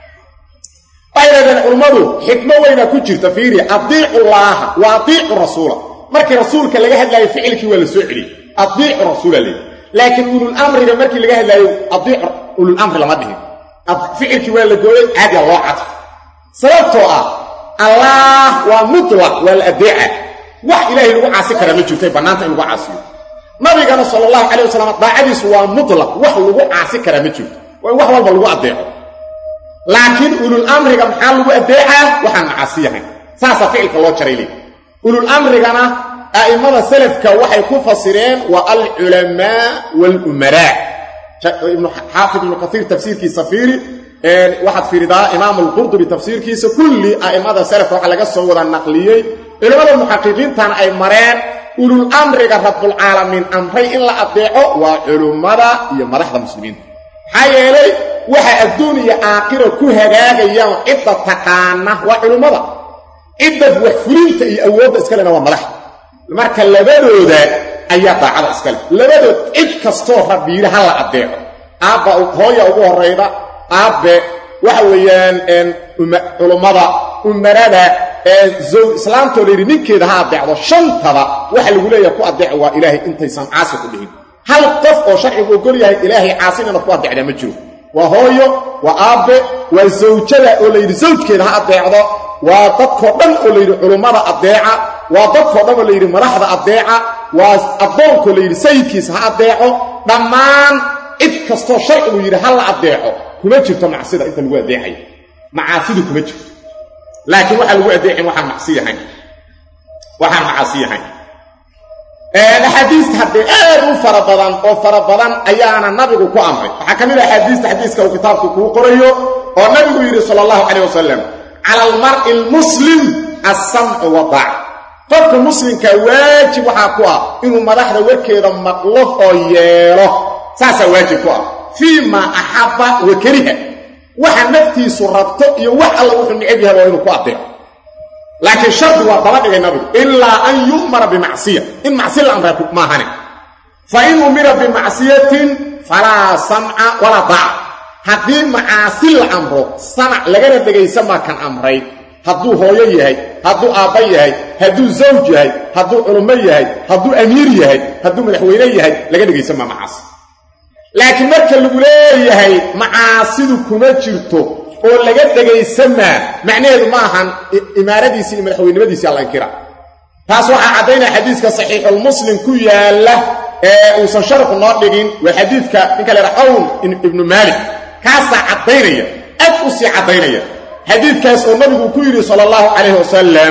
waxay dhahdeen culummadu xikmo weyna ku jirta fiiri adiicu llaaha wa adiicu rasuula markii rasuulka laga hadlaayo ficilkii waa la soo celiyey adiicu rasuula leey laakiin ululamriga markii laga hadlaayo adiicu ululamri lama dhihin ficilkii waa la gooyey caadiya loo cadfo sababtoo ah allaah waa mutlaq waa la adeeca wax ilaahay lagu caasi karaa ma jirtay bannaanta in lagu caasiyo nabigana sala allahu calay wasalam daacadiisu waa mutlaq wax lagu caasi karaa ma jirto waa in wax walba lagu adeeco laakiin ulul amriga maxaa lagu adeecaa waxaan macaasiyahayn saasaa ficilka loo jaray leey ulul amrigana a'immada salafka waxay ku fasireen waa alculamaa walumaraa xaafid ibnu kaiir tafsiirkiisa fiiri waxaad fiiridaa imaamu alqurdubi tafsiirkiisa kulli a'immada salafka waxaa laga soo wada naqliyey culimmada muxaqiqiintana ay mareen ulul amriga rabbulcaalamiin amray in la adeeco waa culummada iyo madaxda muslimiinta maxaa yeelay waxa adduun iyo aakhiro ku hagaagayaan cidda taqaana waa culummada cidda wax fulinta iyo awoodda iskalena waa madaxda marka labadooda ayaa daacada iskale labadood cid kastoo rabbiile ha la adeeco aabba hooya ugu horrayda aabbe waxa weeyaan culummada umarada islaamtoo la yidhi ninkeeda ha adeecdo shantaba waxa lagu leeyaha ku adeeco waa ilaahay intaysan caasi ku dhihin hal qof oo sharcigu ogol yahay ilaahay caasin inaad ku adeecdaa ma jiro waa hooyo waa aabbe waa zawjada oo layidhi zawjkeeda ha adeecdo waa dadkoo dhan oo layidhi culummada adeeca waa dadkoo dhan oo layidhi madaxda adeeca waa addoonkoo layidhi sayidkiisa ha adeeco dhammaan cid kastoo sharcigu yidhi ha la adeeco kuma jirto macsida inta lagu adeecayo macaasidu kuma jirto laakiin waxaa lagu adeecin waxaan macsiyahayn waxaan macaasi yahayn axaadiista haddee aad u fara badan oo fara badan ayaana nabigu ku amray waxaa ka mid ah axaadiista xadiiska uu kitaabku kuu qorayo oo nabigu yidhi sala allahu calayh wasalam cala almar'i almuslim alsamcu wadaac qofka muslimka waajib waxaa ku ah inuu madaxda warkeeda maqlo oo yeelo saasaa waajib ku ah fii maa axabba wa kariha waxa naftiisu rabto iyo wax alla wuxuu necab yahay waa inuu ku adeeco laakiin shardi waa daba dhigay nabigu ilaa an yu'mara bimacsiya in macsi la amraa maahane fa in umira bimacsiyatin falaa samca walaa daaca haddii macaasi la amro samac lagana dhegaysa maa kan amray hadduu hooyo yahay hadduu aabba yahay hadduu zawj yahay hadduu culummo yahay hadduu amiir yahay hadduu madaxweyne yahay laga dhegaysa maa macaasi laakiin marka lagu leeyahay macaasidu kuma jirto oo laga dhegaysamaa macnaheedu ma ahan imaaradiisii iyo madaxweynimadiisii alla inkira taas waxaa caddaynaya xadiiska saxiixulmuslim ku yaalla ee uusan sharxu noo dhigin waa xadiidka ninka la yidhaha cawn ibnu maalik kaasaa caddaynaya aad u sii caddaynaya xadiidkaas oo nabigu ku yidhi sala allahu calayh wasalam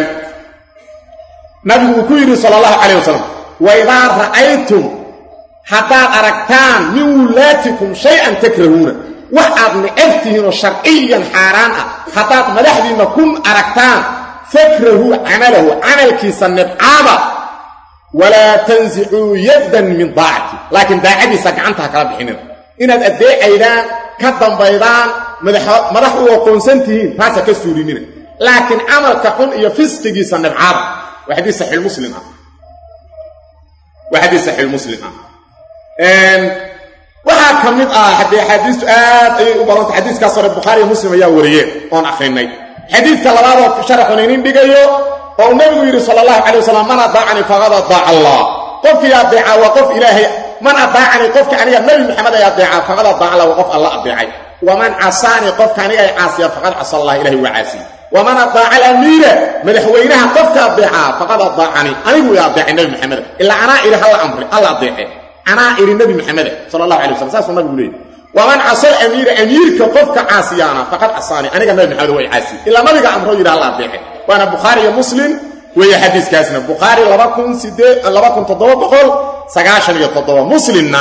nabigu uu ku yidhi sala allahu calayh wasalam waidaa ra'aytum haddaad aragtaan min wulaatikum shay-an takrahuuna wax aad necab tihiinoo sharciyan xaaraan ah haddaad madaxdiinna ku aragtaan fakrahuu camalahu camalkiisa nibcaaba walaa tansicuu yaddan min daacati laakiin daacadiisa gacantaha kala bixinina inaad addeecaydaan ka dambaydaan madax u aqoonsan tihiin taasa ka suulinina laakiin camalka xun iyo fisqigiisa nibcaaba waa xadiis saxiixmuslim ah waa xadiis saxiixmuslim ah waxaa ka mid ah haddee axaadiistu aad ayay u badanta xadiiskaas hore bukhaari iyo muslim ayaa wariyeen oon akhrinay xadiidka labaadoo sharaxun inin dhigayo oo uu nabigu yidhi sala allahu calay wasalam man adaacanii faqad adaaca allah qofkii adeeca waa qof ilaahay man adaacanii qofka aniga nebi maxamed ay adeecaa faqad adaaca lahu qof alla adeecay waman casaanii qofka aniga ay caasiya faqad casa allah ilahi waa caasiye waman adaaca alamiira madaxweynaha qofka adeecaa faqad adaacanii anigu i adeecay nebi maxamed ilaa anaa idhi halla amri alla adeece anaa idhi nebi maxamed sala allahu alay waslam saasuu nabigu leeyay waman casal amiira amiirka qofka caasiyaana faqad casaanii aniga nabi maxamed way caasiye ilaa nabiga amro yidhi halla adeece waana bukhaari iyo muslim weeye xadiiskaasna bukhaari muslimna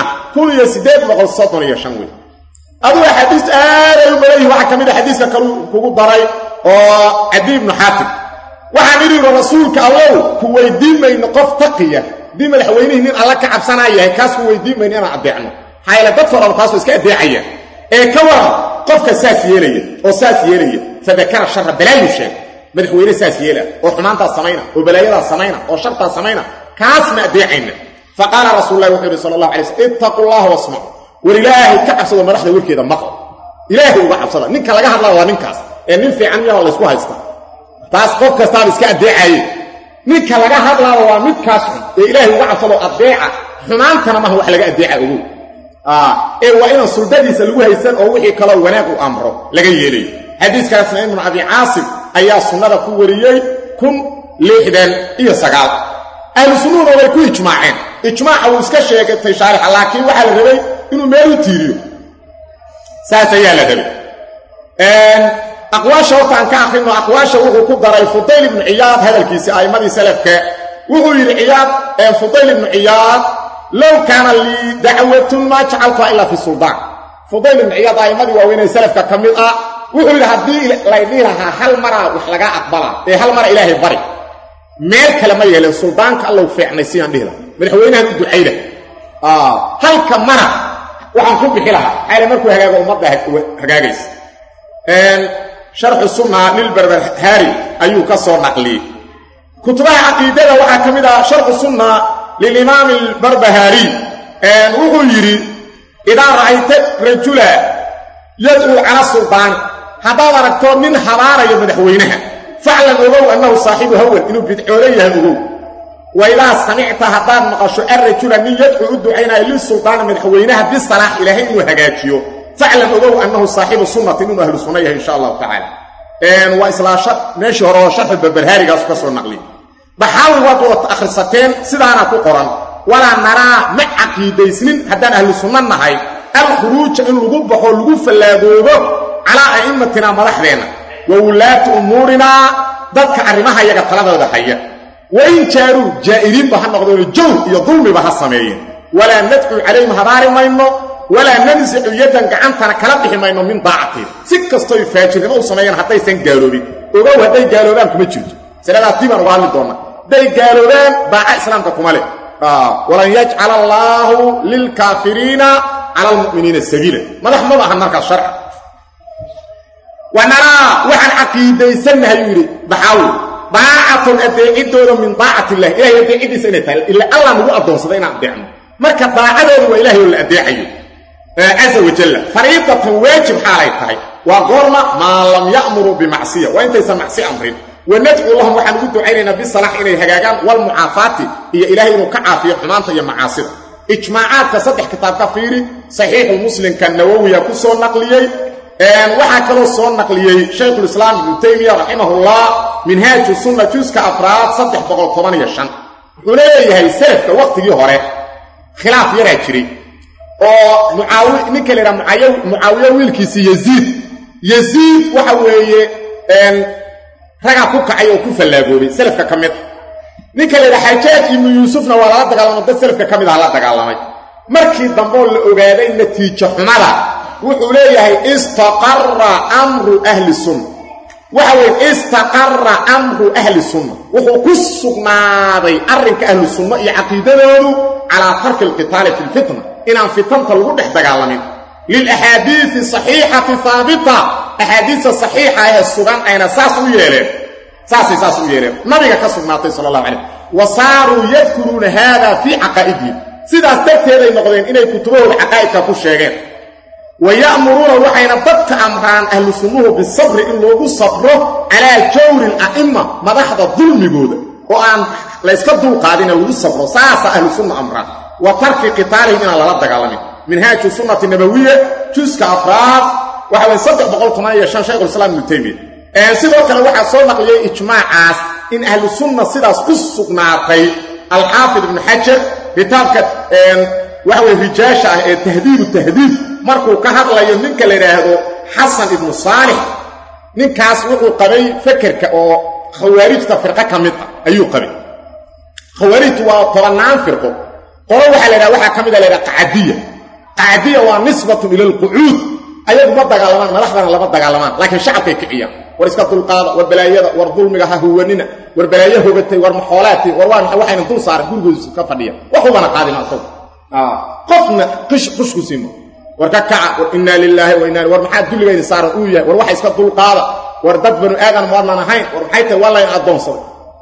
wey aduga xadiis aaday u badan yihi waxaa ka mid a xadiiska kalu kugu daray oo cadi ibnu xaatim waxaan idhi rasuulka allow ku weydiin mayno qof taqiya haddii madaxweynihii nin alla ka cabsanaa yahay kaas ku weydiin mayno inaan adeecno maxaa yaele dad foraba taasoo iska adeecaya ee ka waran qofka saas yeelaya oo saas yeelaya fadakara shara balaayu sheeg madaxweyne saas yeela oo xumaantaas samayna oo balaayadaas samayna oo shartaas samayna kaas ma adeecayna fa qaala rasuul lahi wuxuu yidhi sala allah alay slm ittaqu llaha wasmacu war ilaahay ka cabsado madaxda warkeeda maql ilaahay uga cabsada ninka laga hadlaa waa ninkaas ee nin fiican miyaho laysku haysta taas qof kastaaba iska adeecaye ninka laga hadlaaba waa midkaas xun ee ilaahay uga cabsado adeeca xumaantana maha wax laga adeeca ogow ee waa inaan suldadiisa lagu haysan oo wixii kaloo wanaag u amro laga yeelayo xadiiskaasna ibnu abi caasim ayaa sunnada ku wariyey kun lixdan iyo sagaal ahlu sunnuhuna way ku ijmaaceen ijmaaca wuu iska sheegatay shaarixa laakiin waxaa la rabay inuu meel u tiiriyo saas ayaa la rabay aqwaasha horta aan ka akrino aqwaasha wuxuu ku daray fudayl ibnu ciyaad hadalkiisii a'immadii salafka wuxuu yidhi ciyaad fudayl ibnu ciyaad low kaana lii dacwatun maa jacaltuha ilaa fi suldaan fudayl ibnu ciyaad a'immadii waaweynee salafka ka mid ah wuxuu yidhi haddii laydhihi lahaa hal maraa wax lagaa aqbalaa ee hal mara ilaahay bari meel kale ma yeeleen suldaanka allow fiicnay sidaan dhihi lahaa madaxweynahan u ducayda halka mara waxaan ku bixi lahaa xaale markuu hagaago ummadda hagaagaysa sharxu sunna lilbarbarhaari ayuu ka soo naqliyey kutubaha caqiidada waxaa ka mid ah sharxu sunna lilimaami albarbahaari wuxuu yidhi idaa ra'ayta rajula yadcuu cala suldaani haddaad aragto nin habaarayo madaxweynaha faclan ogow annahu saaxibu hawan inuu bidcoola yahay ogow wa idaa samicta haddaad maqasho arrajula nin yadcuu u ducaynayo lisuldaani madaxweynaha bisalaax ilaahay inuu hagaajiyo faclan ogow annahu saaxibu sunnatin inuu ahlu sunna yahay insha allahu tacaala waa islaa meeshii hore oo sharxu barbarhaarigaasu ka soo naqliy baxaawi waad wada akhrisateen sidaana ku qoran walaa naraa ma caqiidaysnin haddaan ahlu sunna nahay alkhuruuja in lagu baxo lagu fallaagoobo calaa a'immatinaa madaxdeenna wa wulaati umuurinaa dadka arrimaha yaga taladooda haya wain jaaruu jaa'iriinba ha noqdeenoo jawr iyo dulmiba ha sameeyeen walaa nadcuu calayhim habaari mayno walaa nansicu yaddan gacantana kala bixi mayno min daacatihi si kastoy faajirnimo u sameeyaan haddaysan gaaloobin ogow hadday gaaloobaan kuma jirto saladaas dibaan uga hadli doonna hadday gaaloobaan daaca islaamka kuma leh walan yajcala allaahu lilkaafiriina cala almu'miniina sabiila madax maba ahan markaas sharci wanaraa waxaan caqiidaysannahay uu yidhi baxaawi daacatun adeeciddooda min daacati illahi ilahay adeeciddiisa inay tahay ila allah nagu addoonsaday inaan adeecno marka daacadooda waa ilahay oo la adeecayo caza wajalla fariidatan waajib xaalay tahay waa goorma maa lam ya'muruu bimacsiya waa intaysan macsi amrin wanadcuu lahum waxaan ugu ducaynaynaa bisalaax inay hagaagaan walmucaafaati iyo ilaahay inuu ka caafiyo xumaanta iyo macaasida ijmaacaadka saddex kitaab ka fiiri saxiixu muslimka nawowiya ku soo naqliyey waxaa kaloo soo naqliyey shaykhulislaam ibnu taymiya raximahullah minhaaju sunna juuska afraad saddex boqol toban iyo shan wuxuu leeyahay salafka wakhtigii hore khilaaf yaraa jiray oo mucaawi ninka la yidhaha mucaawiya wiilkiisii yaziid yaziid waxa weeye ragaa ku kacay oo ku fallaagoobay salafka ka mid a ninka la yidhaha xajaaj ibnu yuusufna waa lala dagaalamay dad salafka ka mid ah la dagaalamay markii dambeoo la ogaaday natiijo xumada wuxuu leeyahay istaqarra amru ahli sunna waxa weye istaqarra amru ahli sunna wuxuu ku sugnaaday arrinka ahlu sunna iyo caqiidadoodu calaa tarki alqitaali fi lfitna inaan fitanta lagu dhex dagaalamin lilaxaadiii saxiixati haabita axaadiista saxiixa ee sugan ayna saas u yeeleen saasay saas u yeeleen nabiga ka sugnaatay sala allahu calayh wa saaruu yadkuruuna haada fii caqaa'idihim sidaas darteeday noqdeen inay kutubahooda caqaa'idka ku sheegeen wa ya'muruuna waxayna dadka amraan ahlu sunnuhu bisabri in loogu sabro calaa jawri ala'imma madaxda dulmigooda oo aan layska dulqaadina lagu sabro saasaa ahlu sunna amraan wa tarki qitaalihim inaan lala dagaalamin minhaaju sunnati nabawiya juska afraad waxa weye saddex boqol toban iyo shan shaykhulislaam ibnu taymiya sidoo kale waxaa soo naqliyey ijmaacaas in ahlu sunna sidaas ku sugnaatay alxaafid ibnu xajar kitaabka waxa weye rijaasha ah ee tahdiibu tahdiib markuu ka hadlayo ninka la yidhaahdo xasan ibnu saalix ninkaas wuxuu qabay fekerka oo khawaarijta firqo ka mid ah ayuu qabay khawaarijtu waa tobannaan firqo qolo waxaa la ydhaha waxaa ka mida la ydhaha qacadiya qacadiya waa nisbatun ila alqucuud ayagu ma dagaalamaan madaxdana lama dagaalamaan laakiin shacabkay kiciyaan war iska dulqaada war balaayada war dulmiga ha huwanina war balaayo hogatay war maxoolaatay war waa maxay waxayna dul saaran gurigoodu ka fadhiya waxubana qaadima asagu qofna qish qushku siimo war ka kaca war innaa lilaahi wa inna war maxaa dulligaydi saaran uu yahay war waxa iska dulqaada war dad banu aadan maadnan ahayn war maxay tahay waa layn addoonsaday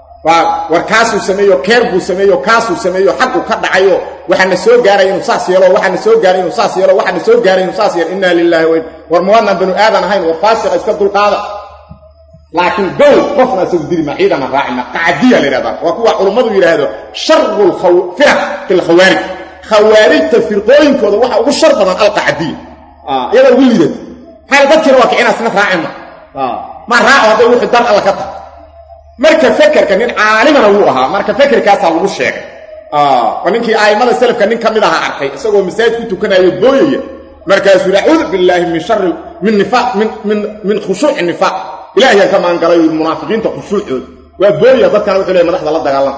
war kaasuu sameeyo keer buu sameeyo kaasuu sameeyo xaqu ka dhacayo waxaana soo gaaray inuu saas yeelo waxaana soo gaaray inuu saas yeelo waxaana soo gaaray inuu saas yeelo innaa lilaahi wa war mawaadnan banu aadan ahayn war faasiqa iska dulqaada laakiin gow qofna isagu dili ma ciidana raacina qacdiya la yidhahdaa waa kuwa culummadu yidhaahdo sharu firaq fi lkhawaarij khawaarijta firqooyinkooda waxa ugu shar badan alqacdiya iyadaa ugu liidata maxaa dadkiina waa kicina sina raacima ma raaco hadday wuxuu dar alla ka tahay marka fekerka nin caalimana wuu ahaa marka fekerkaasaa lagu sheegay waa ninkii a'immada selafka nin ka mid aha arkay isagoo masaajid ku tukanayo booyaya markaasuu yidhi acuudu billaahi min shari min nifaaq min min min khushuuci nifaaq ilaahiyaan ka maangalay munaafiqiinta khushuucooda waa booyaya dadkana wuxuu leeyahy madaxda la dagaalama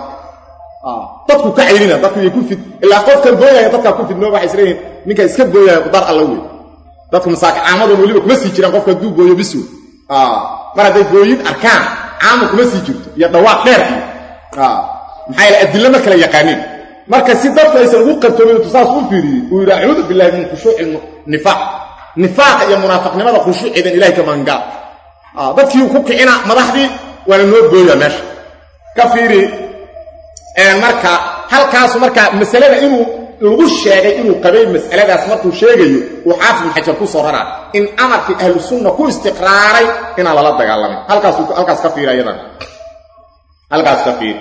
dadku ka cayrina dadku yay ku fid ilaa qofkan booyaya dadkaa ku fidnoo waxay isleeyihin ninka iska booyaya dar alla wey dadku masaaki caamadun weliba kuma sii jiraan qofka hadduu booyo bisw mar hadday booyin arkaan caamu kuma sii jirto iyo dhawaaq dheer iyo maxaa yaele adilla ma kala yaqaaniin marka si dadku aysan ugu qartoomin intu saas u fiiriyey uu yidhi acuudu billahi min khushuuci nifaaq nifaaqa iyo munaafiqnimada khushuuceedan ilahay ka maangaal dadkii ku kicina madaxdii waana noo booya meesha ka fiiri marka halkaasu marka masalada inuu lagu sheegay inuu qabay mas'aladaas markuu sheegayo uu xaafid ibn xajar ku soo raraa in amarkii ahlu sunna ku istiqraaray inaan lala dagaalamin halkaas halkaas ka fiiri ayadan halkaas ka fiiri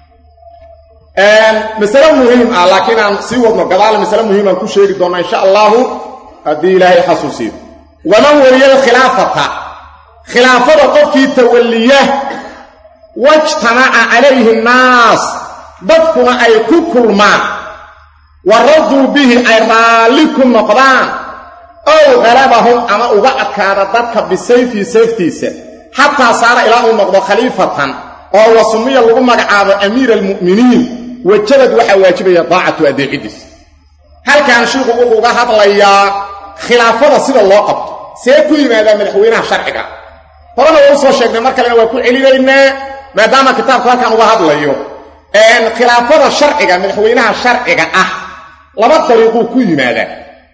masale muhiim ah laakiin aan sii wadno gadaal masale muhiim aan ku sheegi doonnaa insha allahu haddii ilaahay xasuusiyo waman weliya alkhilaafata khilaafada qofkii tawalliya wajtamaca calayhi nnaas dadkuna ay ku kulmaan wa raduu bihi ay raalli ku noqdaan ow qalabahum ama uga adkaada dadka bisayfii sayftiisa xataa saara ilaa uu noqdo khaliifatan oo wasumiya lagu magacaabo amiira almu'miniin wajabad waxaa waajibaya daacatu adeecidiis halkan shiiku wuxuu uga hadlayaa khilaafada sida loo qabto see ku yimaadaa madaxweynaha sharciga horena waa u soo sheegnay mar kalena waa ku celinaynaa maadaama kitaabku halkan uga hadlayo khilaafada sharciga madaxweynaha sharciga ah laba dariiquu ku yimaadaa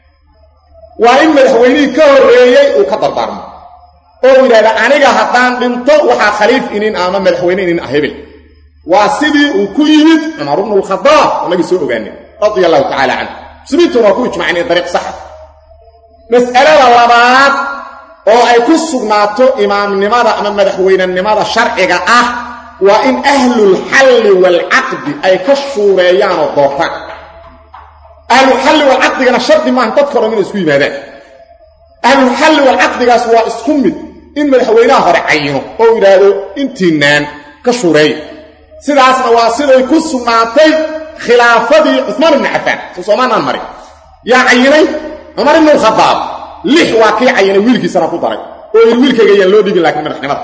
waa in madaxweynihii ka horreeyey uu ka dardaarmo oo uu yidhahda aniga haddaan dhinto waxaa khaliif inin ama madaxweyne inin ah hebel waa sidii uu ku yimid cumar bnu lkhadaab annagii soo ogaanay radia allahu tacaala canhu muslimiintuna waa ku ijmaceen in dariiq saxa mas'alada labaad oo ay ku sugnaato imaamnimada ama madaxweynenimada sharciga ah waa in ahlulxalli waalcaqdi ay ka shuureeyaan oo doortaan ahlulxalli waalcaqdigana shardi maaha dadka odhan inay isku yimaadaan ahlulxalli waalcaqdigaas waa isku mid in madaxweynaha hore cayino oo yidhaahdo intiinaan ka shuureeya sidaasna waa siday ku sugnaatay khilaafadii cumaan ibni cafaan soo soomaanaan marin yaa cayinay cumar ibnu lkhadaab lix waa kii cayinay wiilkiisana ku daray oo yidhi wiilkayga yaan loo dhigin laakiin madaxnimada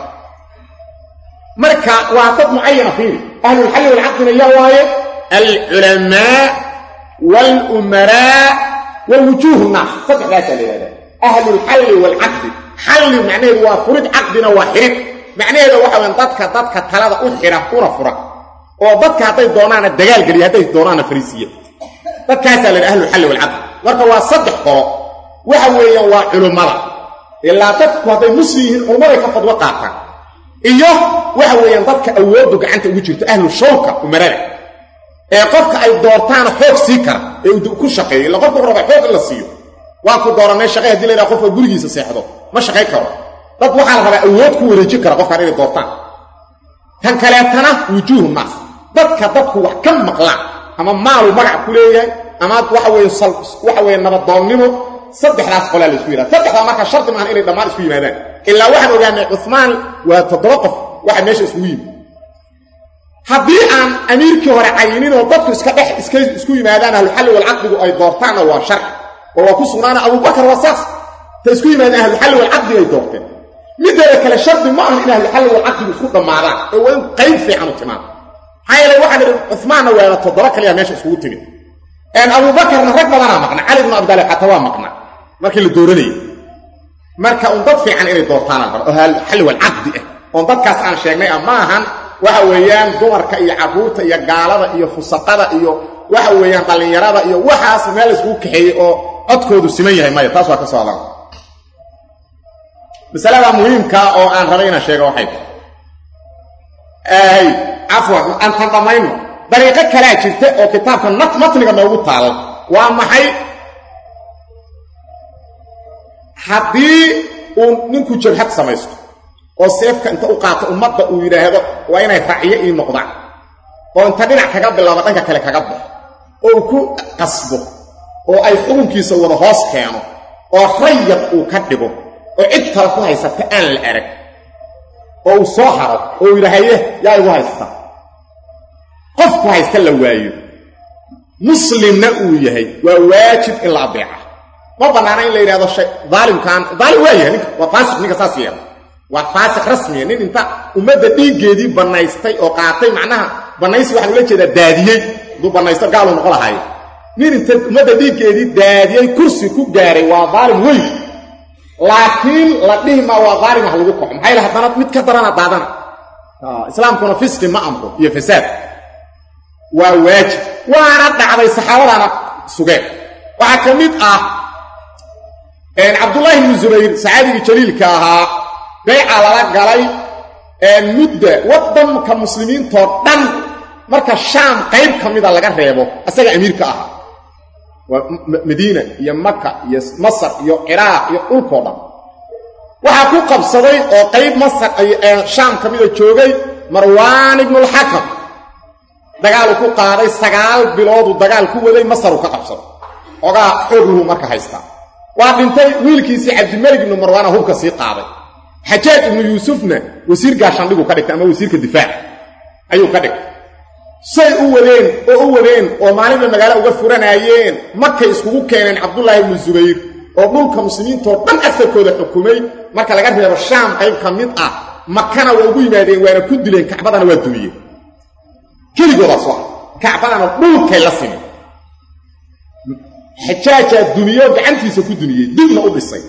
marka waa dad mucayana fiiri ahlulxalli walcaqdina yaa waaye alculamaa walumaraa wa wujuuhu naas saddexdaasaa la yidhahdaa ahlulxalli waalcaqdi xalli macnaheedu waa furid caqdina waa xirid macnaheeda waxa weyan dadka dadka talada u xidha una fura oo dadka hadday doonaana dagaalgeliya hadday doonaana fariisiya dadkaasaa la yidhaha ahlulxalli walcaqdi marka waa saddex qolo waxa weeyaan waa culummada ilaa dadku hadday muslim yihiin culummaday ka fadwo qaataan iyo waxa weeyaan dadka awooddu gacanta ugu jirto ahlu shawka umarada ee qofka ay doortaana xoog sii kara ee uu ku shaqeeyo illa qofka raba xoog in la siiyo waa ku dooranay shaqay hadii la yidhaha qofka gurigiisa seexdo ma shaqay karo dad waxaa la rabaa awood ku wareejin kara qofkaan inay doortaan tan kaleetana wujuuhu naas dadka dadku wax ka maqlaan ama maaluu magac ku leeyahay ama waxa weye waxa weye nabadoonnimo saddexdaas qolaa la isku yidhahda saddexdaa marka shardi maahan inay dhammaan isku yimaadaan ilaa waxaan ogaanay cumaan waa toddoba qof waxa meesha iskugu yimid haddii aan amiirkii hore cayinin oo dadku iska dhex iska isku yimaadaan ahluxalli walcaqdigu ay doortaanna waa sharci oo waa ku sugnaana abubakar waa saas ta isku yimaadaan ahluxalli walcaqdiga ay doorteen mideeda kale shardi ma aha in ahluxalli walcaqdigu isku dhammaadaan oo waa in qayb fiican u timaado maxaa yeele waxaan idhi cumaanna waana toddoba kaliya meesha iskugu timid abubakarna rag badanaa maqna cali bnu abdaalib xataa waa maqna markii la dooranayay marka un dad fiican inay doortaanaan bar oo xalli walcaqdi ah oon dadkaas aan sheegnay ah ma ahan waxa weeyaan dumarka iyo carruurta iyo gaalada iyo fusaqada iyo waxa weeyaan dhallinyarada iyo waxaas meel layskugu kaxeeyey oo codkoodu siman yahay maya taas waa ka soo hadlan masalada muhiimkaa oo aan rabay inaan sheego waxay tahay cafwan aan tan dhammayno dariiqo kalaa jirta oo kitaabka matniga noogu taalla waa maxay haddii uu ninku jabhad samaysto oo seefka inta u qaato ummadda uu yidhaahdo waa inay racyo ii noqdaan oo inta dhinac kaga bilaabo dhanka kale kaga baxo oo uu ku qasbo oo ay xukunkiisa wada hoos keeno oo rayad uu ka dhigo oo cid kale ku haysata aan la arag oo uu soo haro oo uu yidhaahaye yaa igu haysta qofku haysta la waayo muslimna uu yahay waa waajib in la adeeca ma bannaana in la yidhahdo shay daalimkaan daalim waa yahay ninka waa faasiq ninka saas yeela waa faasiq rasmiya nin inta ummadda dhiiggeedii bannaystay oo qaatay macnaha bannaysi waxaan ula jeedaa daadiyey hadduu bannaysto gaaluu noqo lahaayo nin inta ummadda dhiiggeedii daadiyey kursi ku gaaray waa daalim weyn laakiin la dhihi maa waa daalim ah lagu kaxo maxaa yaele haddana mid ka darana daadana islaamkuna fisqi ma amro iyo fasaad waa waajib waana dhacday saxaabadaana sugeen waxaa ka mid ah cabdullaahi bnu zubayr saxaabigii jaliilka ahaa bayca lala galay mudda waddanka muslimiintoo dhan marka shaam qayb ka mida laga reebo asaga amiirka ahaa waa madiina iyo maka iyo masar iyo ciraaq iyo dhulkoo dhan waxaa ku qabsaday oo qayb masar shaam ka mida joogay marwaan ibnulxakam dagaaluu ku qaaday sagaal bilooduu dagaal ku waday masaruu ka qabsaday ogaa xoogluhu marka haystaa waa dhintay wiilkiisii cabdimalik ibnu marwaana hubka sii qaaday xajaaj ibnu yuusufna wasiir gaashandhiguu ka dhigtay ama wasiirka difaac ayuu ka dhigtay say u wadeen oo u wadeen oo maalinba magaalo uga furanaayeen markay iskugu keeneen cabdullaahi ibnu zubayr oo dhulka muslimiintoo dhan asarkooda xukumay marka laga reebo shaam qayb ka mid ah makana waa ugu yimaadeen waana ku dileen kacbadana waa dumiyeen keligoodaas waa kacbadana dhulkay la simen xajaajaa dumiyo gacantiisa ku dumiyey dibna u dhisay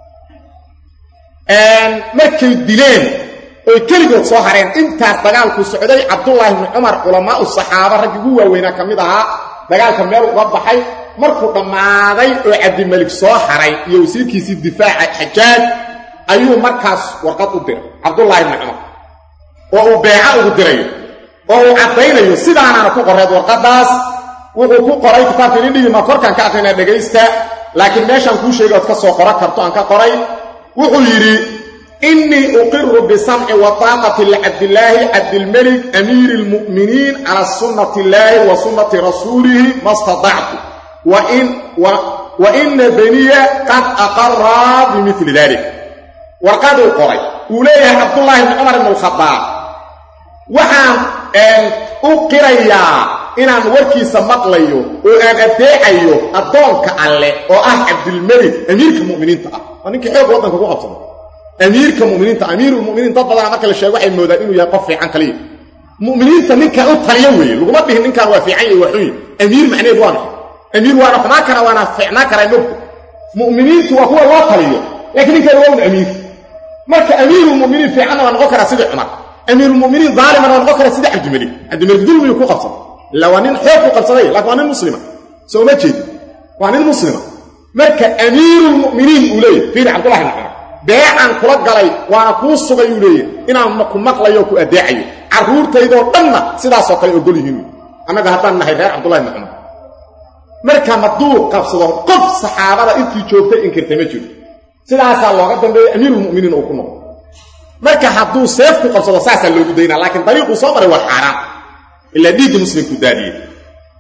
markay dileen oy keligood soo hareen intaas dagaalku socday cabdullaahi ibnu cumar culamaau saxaaba raggii ugu waaweynaa ka mid ahaa dagaalka meel uga baxay markuu dhammaaday oo cabdimalik soo haray iyo wasiirkiisii difaaca xajaaj ayuu markaas warqad u diray cabdullaahi ibnu cumar oo uu beeca ugu dirayo oo uu caddaynayo sidaanaana ku qoreed warqaddaas wuxuu ku qoray kitaabka idin dhigi maa korkaan ka aqrinaa dhegaysta laakiin meeshaan kuu sheegay ood ka soo qoro karto aan ka qoray wuxuu yidhi innii uqiru bisamci wa taaqati licabdillaahi cabdilmelik amiiri lmu'miniin cala sunnati illaahi wa sunnati rasuulihi ma statactu wa ina beniya qad aqaraa bimili dalik warqaduu qoray uu leeyahay cabdullaahi bni cumar ibn alkhadaab waxaan u qirayaa inaan warkiisa maqlayo oo aan addeecayo addoonka alleh oo ah cabdilmelik amiirka mu'miniinta ah waa ninkii xoog waddanka ku qabsada amiirka muminiinta amiirulmuminiin dad badana marka la sheego waxay moodaan inuu yahay qof fiican kaliya mu'miniinta ninkan u taliyo weeye laguma dhihin ninkan waa fiican iyo waa xun amiir macneed waa maxay amiir waana xumaan kara waana fiicnaan karaa mogta mu'miniintu waa kuwa loo taliyo laakiin ninkan waa un amiir marka amiirulmuminiin fiicanna waa noqon karaa sidii cumar amiirulmuminiin daalimana waa noqon karaa sidii cabdimelik cabdimelik dulmiyuu ku qabsaday illa waa nin xoog ku qabsaday laakiin waa nin muslima soo ma jeedi waa nin muslima marka amiirulmuminiin uu leeyahy fiiri cabdullahi ibn cumar beecan kula galay waana kuu sugay uu leeyahy inaan ku maqlayo o ku addeecayo carruurtaydoo dhanna sidaasoo kale ogol yihiin annaga haddaan nahay reer cabdullahi ibni cumar marka hadduu qabsado qof saxaabada intii joogtay inkirtay ma jiro sidaasaa looga dambeeyey amiirulmuminiin uu ku noqdo marka hadduu seef ku qabsado saasaa loogu daynaa laakiin dariiquu soo maray waa xaaraan ilaa dhiigga muslimku daadiyey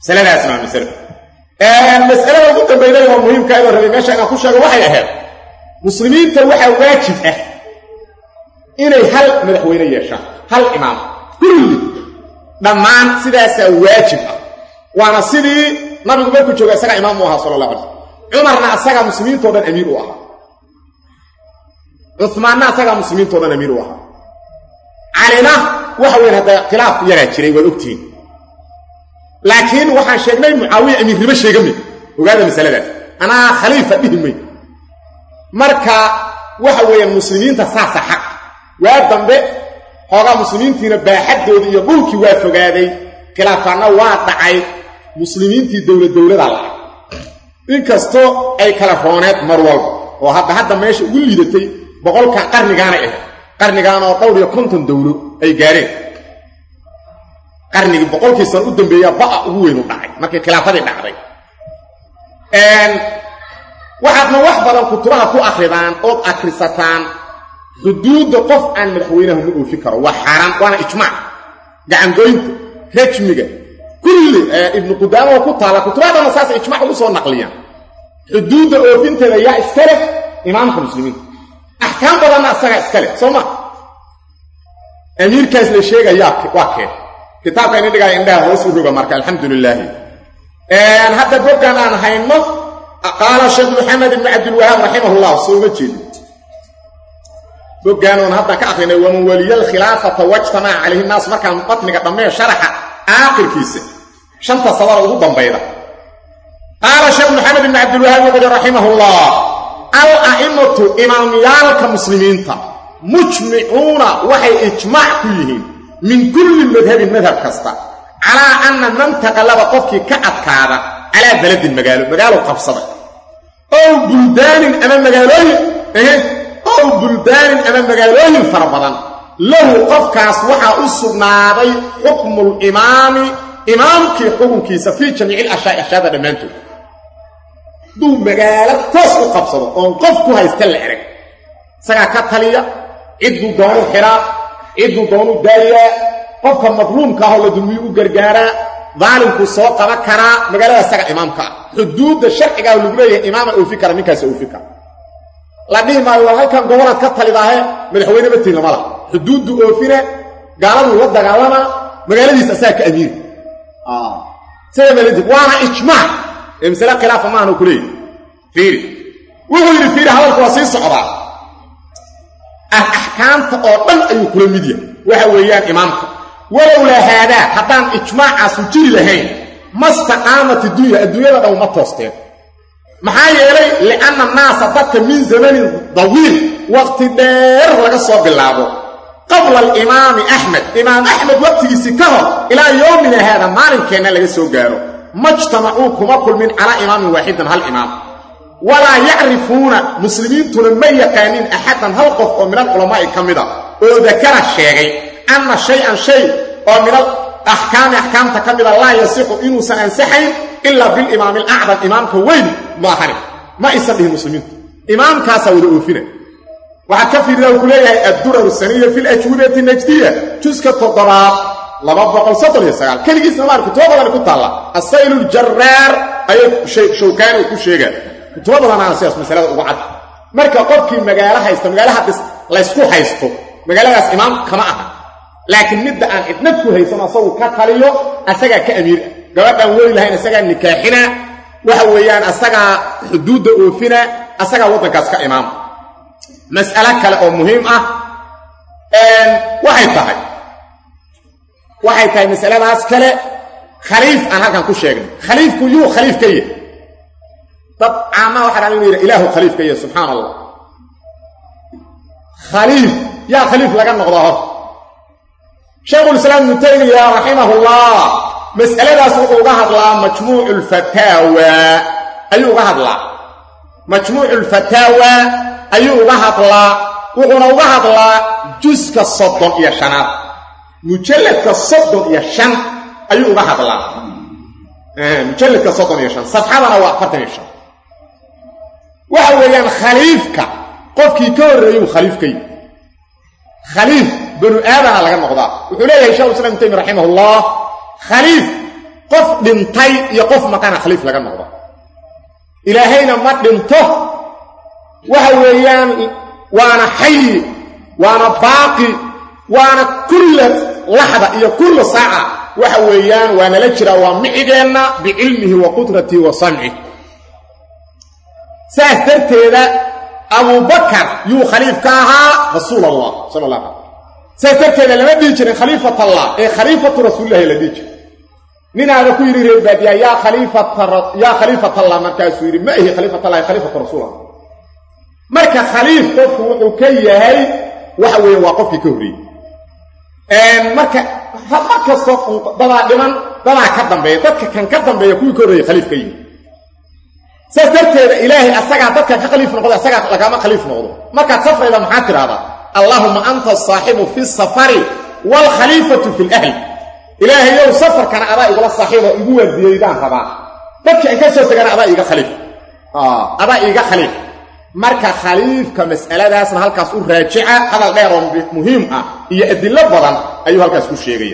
masaladaasna waa masalo masalada ugu dambaynay oo muhiimka inoo rabay meesha inaan ku sheego waxay ahayd muslimiinta waxaa waajib ah inay hal madaxweyne yeeshaan hal imaam kulli dhammaan sidaasaa waajib ah waana sidii nabigu markuu jooga isagaa imaam u ahaa sala allah alay slam cumarna asagaa muslimiintao dhan amiir u ahaa cumaanna asagaa muslimiintao dhan amiir u ahaa calina waxa weyn hadda khilaaf yaraa jiray waad ogtihiin laakiin waxaan sheegnay mucaawiya amiirnimo sheegami ogaada masaladaas anaa khaliifa dhihi may marka waxa weeyaan muslimiinta saasa xaq waa dambe xoogaa muslimiintiina baaxaddoodii iyo dhulkii waa fogaaday khilaafaanna waa dhacay muslimiintii dowlad dowladaa lacay inkastoo ay kala rooneed mar walba oo hadda hadda meesha ugu liidatay boqolka qarnigaanay ahayd qarnigaan oo dhowr iyo konton dowlo ay gaareen qarnigii boqolkii sano u dambeeyaa ba'a ugu weyn u dhacay markii khilaafadii dhacday waxaadna wax badan kutubaha ku akridaan ood akrisataan xuduudda qof aan madaxweynaha ma oofin karo waa xaaraan waana ijmaac gacangoynta rajmiga kulli ibnu qudaama oo ku taalla kutubaha dhanna saasay ijmac ugu soo naqliyaan xuduudda oofinteeda yaa iska leh imaamka muslimiinta axkaam badanna asagaa iska leh soo ma amiirkaas la sheegayaa waa keen kitaabka ini dhigaya indhaha hoos u roga marka alxamdu lilaahi hadda boggan aan hayno qaala sheekh maxamed ibni cabdilwahaab raximah llah soo uma jeedi boggaan oon hadda ka akrinay waman waliya alkhilaafata wajtamaca calayhi naas markaan batniga dhammee sharaxa aakhirkiisa shanta sadara ugu dambayda qaala sheekh maxamed ibni cabdilwahaab wuxuuhi raximah llah al a'imatu imaamyaalka muslimiinta mujmicuuna waxay ijmaac ku yihiin min kulli madhabin madhab kasta calaa anna man taqallaba qofkii ka adkaada calaa beladin magaalo magaalo qabsada ow buldaanin ama magaalooyin ow buldaanin ama magaalooyin fara badan lahu qofkaas waxaa u sugnaaday xukmu limaami imaamkii xukunkiisa fii jamiici ilashyaai ashyaada dhammaantood hadduu magaalo toos u qabsado oon qof ku haysta la erag isagaa ka taliya cidduu doonu xiraa cidduu doonu daayaa qofka madluumka ahoo la dulmiyu u gargaaraa daalimkuu soo qaban karaa magaalada isaga imaamka ah xuduudda sharcigaa lagu leeyahay imaama oofi kara ninkaas oofi kara la dhihi maayo war halkan gobonaad ka talidaahe madaxweyne matiin lama laha xuduuddu oofina gaaladuu la dagaalamaa magaaladiisa asaga ka amiiri sida maladi waana ijmaac ee masale khilaafa maahanu ku leeyahy fiiri wuxuu yidhi fiiri hadalku waa sii socdaa axkaamta oo dhan ayuu kula mid yahay waxa weeyaan imaamka walowlaa haadaa haddaan ijmaacaasu jiri lahayn mastaqaamat iddunya adduunyada dhan uma toosteen maxaa yeelay lianna annaasa dadka min zamanin dawiil waqti dheer laga soo bilaabo qabla alimaami axmed imaam axmed waqtigiisii ka hor ilaa yowmina haada maalinkeenna laga soo gaaro majtamacuu kuma kulmin calaa imaamin waaxidan hal imaam walaa yacrifuuna muslimiintuna ma yaqaanin axadan hal qof oo min alculamaa'i ka mida oo dakara sheegay anna shay-an shay oo min al axkaami axkaamta ka mida laa yasixu inuusan ansaxayn ilaa bilimaami alacdam imaamka weyn maahani ma aysan dhihin muslimiintu imaamkaasaa wada oofina waxaad ka fiirida uu ku leeyahay addurar saniya fi lajwibati najdiya juska toddobaad laba boqol soddon iyo sagaal keligiisna maar kutubo badan ku taalla asaylu ljaraar ayay shawkaani uu ku sheegaa kutubo badanaana sidaas masalada ugu cad marka qofkii magaalo haysta magaalo haddis laysku haysto magaaladaas imaam kama aha laakiin midda aan cidnad ku haysan asagu ka taliyo asagaa ka amiir ah gabadhaan weli lahayn asagaa nikaaxina waxa weeyaan asagaa xuduudda oofina asagaa waddankaas ka imaama mas'alo kale oo muhiim ah waxay tahay waxay tahay masaladaas kale khaliif aan halkan ku sheegnay khaliifku yuu khaliif ka yahay dad caamaha waxaa dhan inu yidha ilaahu khaliif ka yahay subxaan allah khaliif yaa khaliif laga noqdaa horta shaykhulislaam ibnu taymiya raximahullah mas'aladaas wuxuu uga hadlaa majmuucu lfataawa ayuu uga hadlaa majmuucu lfataawa ayuu uga hadlaa wuxuuna uga hadlaa juska soddon iyo shanaad mujalladka soddon iyo shan ayuu uga hadlaa mujalladka soddon iyo shan safxadana waa afartan iyo shan waxa weeyaan khaliifka qofkii ka horreeyuu khaliif ka yihi khaliif banu aadana laga noqdaa wuxuu leeyahay shekhu islam ibn taymi raximah ullah khaliif qof dhintay iyo qof maqana khaliif laga noqdo ilaahayna ma dhinto waxa weeyaan waana xayi waana baaqi waana kulla laxda iyo kulla saaca waxa weeyaan waa nala jiraa waa micigeenna bicilmihi wa qudratihi wa samcih saas darteeda abubakar yuu khaliif ka ahaa rasuul allah sala allah ala saas darteeda lama dhihi jirin khaliifat allah ee khaliifatu rasuulillahi la dhihi jiray ninaada ku yidhi reer baadiya yaa khaliifatyaa khaliifat allah markaasuu yidhi ma ihi khaliifat allahi khaliifatu rasuul allah marka khaliif qofku wuxuu ka yahay waxa weeye waa qofkii ka horreeyey marka mar kastoo dadaa dhiman dadaa ka dambeeya dadka kan ka dambeeya kuwii ka horreeyey khaliif ka yihi saas darteeda ilaahay asagaa dadka ka khaliif noqdo asagaa lagama khaliif noqdo markaad safrayda maxaa tidhahdaa allaahuma anta asaaxibu fi safari waalkhaliifatu fi lahli ilaahayow safarkana adaa igula saaxiibo igu waardiyeydaan rabaa dadka in ka soo tegana adaa iiga khaliif adaa iiga khaliif marka khaliifka mas'aladaasna halkaas u raajica hadal dheer oo muhiim ah iyo adillo badan ayuu halkaas ku sheegaya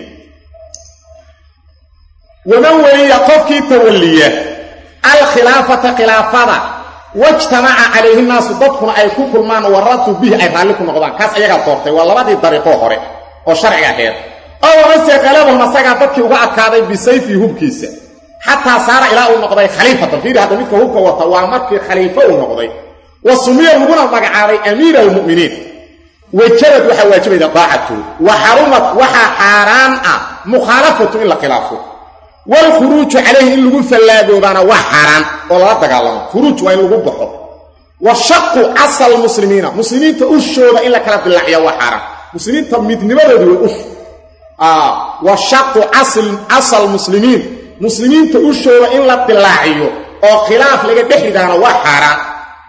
waman weliya qofkii tawalliya alkhilaafata khilaafada wajtamaca calayhi naasu dadkuna ay ku kulmaan waratu bihi ay raalli ku noqdaan kaas ayagaa doortay waa labadii dariiqoo hore oo sharciga aheed oo amase qalabahum asagaa dadkii uga adkaaday bisayfii hubkiisa xataa saara ilaa uu noqday khaliifatan fiiri hadda midka hubka wata waa markii khaliifo uu noqday wa sumiya laguna magacaabay amiira almu'miniin wajabad waxaa waajibayda daacatooda wa xarumat waxaa xaaraan ah mukhaalafatu in la khilaafo waalkhuruuju calayhi in lagu fallaagoobaana waa xaaraan oo lala dagaalamo khuruuj waa in lagu baxo wa shaqu casal muslimiina muslimiinta ushooda in la kala dilaaciya waa xaaraan muslimiinta midnimadoodi way ush wa shaqu casal muslimiin muslimiinta ushooda in la dilaaciyo oo khilaaf laga dhex ridaana waa xaaraan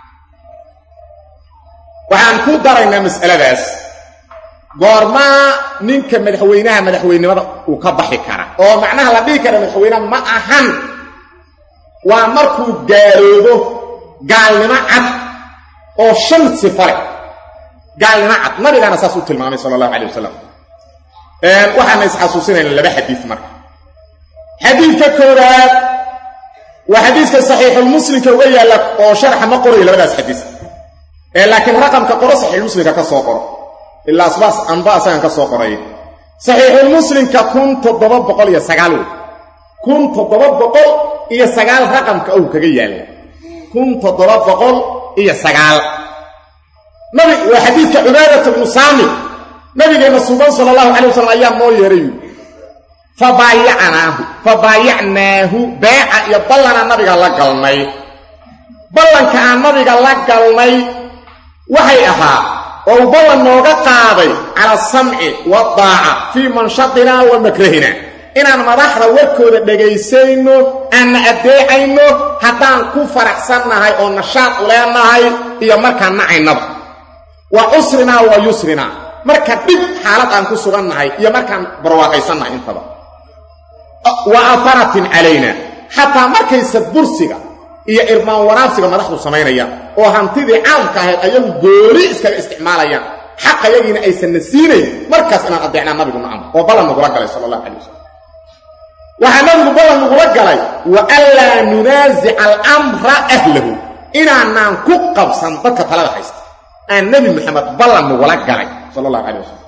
waxaan ku daraynaa mas'aladaas goormaa ninka madaxweynaha madaxweynenimada uu ka baxi kara oo macnaha la dhihi kara madaxweyneha ma ahan waa markuu gaaloobo gaalnimo cad oo shan sifa leh gaalnimo cad nabigaana saas u tilmaamay sala allahu calay wasalam waxaana isxasuusinayna laba xadiid marka xadiidka koowaad waa xadiiska saxiixulmuslimka uga yaalla oo sharaxa ma qorayo labadaas xadiis laakiin raqamka qoro saxiixulmuslimka ka soo qoro ilaa asbaas anba asagan ka soo qoray saxiixulmuslimka kun toddoba boqol iyo sagaal wey kun toddoba boqol iyo sagaal raqamka ou kaga yaalla kun toddoba boqol iyo sagaal nabi waa xadiidka cubaadata bnu saamit nabigeenna suuban sala allahu calay wasalam ayaa noo yeehay fabaayacnaahu fabaayacnaahu beeca iyo ballana nabiga la galnay ballanka aan nabiga la galnay waxay ahaa oo uu ballan nooga qaaday cala asamci waadaaca fii manshatinaa wa makrahina inaan madaxda warkooda dhagaysayno aanna addeecayno haddaan ku faraxsannahay oo nashaad u leenahay iyo markaan nacaynaba wa cusrinaa wa yusrinaa marka dhib xaalad aan ku sugannahay iyo markaan barwaaqaysannahay intaba wa afaratin calayna xataa markaysa bursiga iyo irmaan waraabsiga madaxdu samaynayaan oo hantidii caamka ahayd ayagu gooli iskaga isticmaalayaan xaq ayagiina aysanna siinayn markaas inaan addeecnaa nabigu nacam oo ballan nagula galay sala allahu calay wasalam waxaa nabigu ballan nagula galay wa anlaa nunaasica alamra ahlahu inaanaan ku qabsan dadka talada haysta aan nebi moxamed ballan nagula galay sala allahu calay wasalam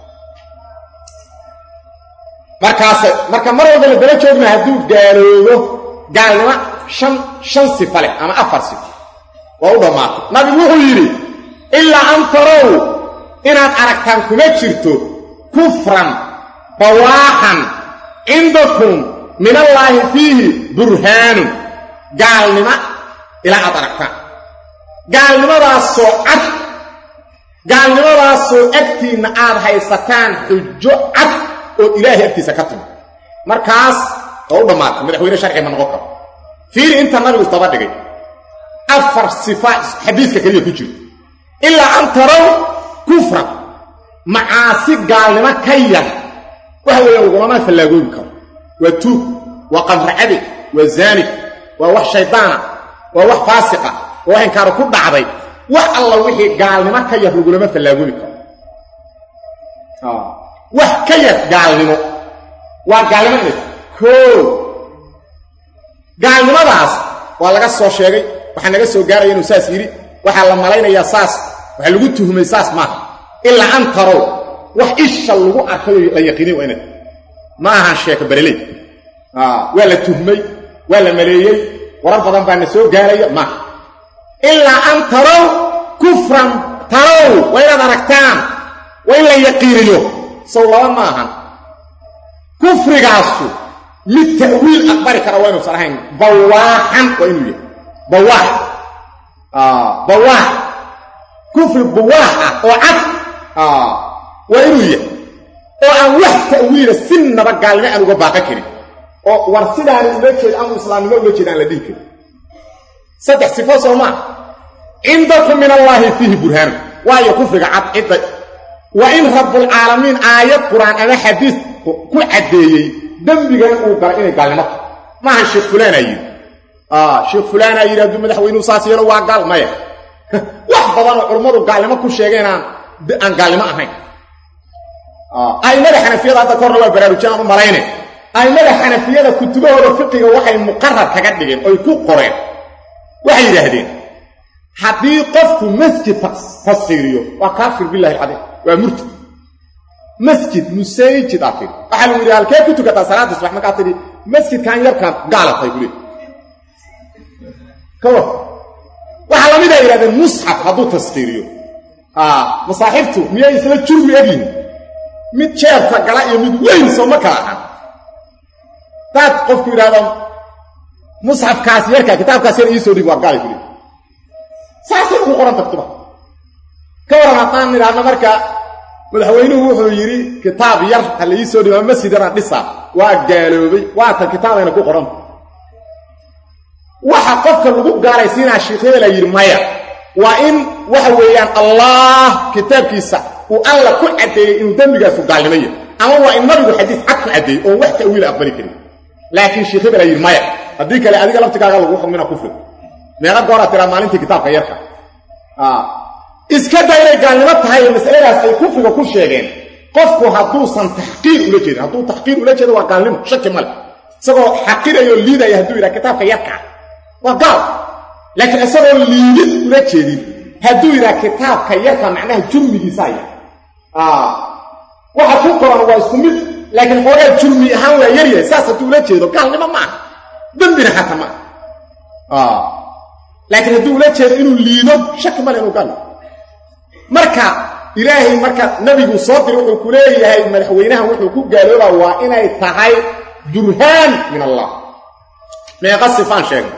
markaas marka mar walba la daba joogna hadduu gaaloobo gaalnimo shan shan sifa leh ama afar sifo waa u dhammaatay nabigu wuxuu yidhi ilaa an tarow inaad aragtaan kuma jirto kufran bawaaxan cindakum min allaahi fiihi burhaanun gaalnimo ilaa aad aragtaan gaalnimadaasoo cad gaalnimadaasoo agtiinna aad haysataan xujo cad oo ilaahay agtiisa ka timi markaas oo u dhammaatay madaxweyne sharci ma noqon karo fiiri inta nabigu isdaba dhigay afar sifa xadiiska keliya ku jirto ilaa an tarow kufran macaasi gaalnimo ka yar waxa weeyaan lagulama fallaagoobi karo waa tuug waa qamracade waa zaanig waa wax shaydaana waa wax faasiqa waa wax inkaaro ku dhacday wax alla wixii gaalnimo ka yar lagulama fallaagoobi karo wax ka yar gaalnimo waa gaalnimo inay koo gaalnimadaas waa laga soo sheegay waxaa naga soo gaaraya inuu saas yidhi waxaa la malaynayaa saas waxaa lagu tuhmay saas maaha ilaa an tarow wax isha lagu arkayo la yaqiinay waa inad ma ahan sheeko bereley waa la tuhmay waa la maleeyey warar badan baa na soo gaaraya maaha ilaa an tarow kufran tarow waa inaad aragtaan waa in la yaqiiniyo sow laba ma ahan kufrigaasu mid ta'wiil aqbali kara waa inuusan ahayn bawaaxan waa inuu yahay bawaax bawaax kufri bawaax ah oo cad waa inuu yahay oo aan wax ta'wiila sinaba gaalnimo aan uga baaqan karin oo war sidaani ula jeed ama islaamnimo ula jeed aan la dhihi karin saddex sifo soo maa cindakum min allaahi fiihi burhaanu waayo kufriga cad cidda waa in rabbulcaalamiin aayad qur-aan ama xadiis ku caddeeyey dembigan uu galay inay gaalnimo tahay maahan sheekh fulaanaa yidhi sheekh fulaanaa yidhi hadduu madaxweynuu saas yeelo waa gaal maya wax badanoo culummadu gaalnimo ku sheegeen aan aan gaalnimo ahayn a'immada xanafiyada hadda kahorna waa baraarujin aan u malayne a'immada xanafiyada kutubahooda fiqiga waxay muqarar kaga dhigeen oy ku qoreen waxay yidhaahdeen haddii qofku masjid tasfiiriyo waa kaafir billahi alcadiim waa murtad masjid musaajid aad tidhi waxaa lagu yidhi halkee ku tukataa salaada subax markaad tidhi masjidkan yarkaan gaalatay bule kawa waxaa lamid a yidhahdeen musxaf hadduu taskiiriyo masaaxibtu miyay isla jurmi egyihin mid jeebka gala iyo mid weyn soo ma kala ahan daad qofku yidhahdo musxafkaas yarkaa kitaabkaas yar iisoo dhig waa gaalay bule saasay ugu qoran tagtuba ka waran haddaan nidhaahno marka madaxweynuhu wuxuu yidhi kitaab yar ha la iisoo dhigo masjid yaraan dhisaa waa gaaloobay waatan kitaabeyna ku qoranta waxa qofka lagu gaalaysiinaa shiikyada la yidhi maya waa in waxa weeyaan allah kitaabkiisa uu alla ku caddeeyey inuu dembigaasu gaalnimo yahay ama waa in nabigu xadiis cad ku caddeeyey oon wax ta'wiila aqbali karin laakiin shiikyada la yidhi maya haddii kale adiga laftigaaga lagu xukmina kufri meeqa gooraa tiraa maalintii kitaabka yarka iska da inay gaalnimo tahay oo masaladaas ay kufriga ku sheegeen qofku hadduusan taxqiir ula jeedin hadduu taxqiir ula jeedo waa gaalnimo shaki male isagoo xaqirayoo liidaya hadduu yidhaha kitaabka yarkaa waa gaal laakiin isagoo liidid ula jeedin hadduu yidhaha kitaabka yarka macnaha jurmigiisaa yar waxa ku qoran waa isku mid laakiin xoogaa jurmi ahaan waa yaryahay saas hadduu ula jeedo gaalnimo ma aha dembina xata ma aha laakiin hadduu ula jeedo inuu liido shaki male inuu gaal marka ilaahay marka nabigu soo diri wuxuu ku leeyahay madaxweynahan wuxuu ku gaaloobaa waa inay tahay burhaan min allah meeqa sifaan sheegay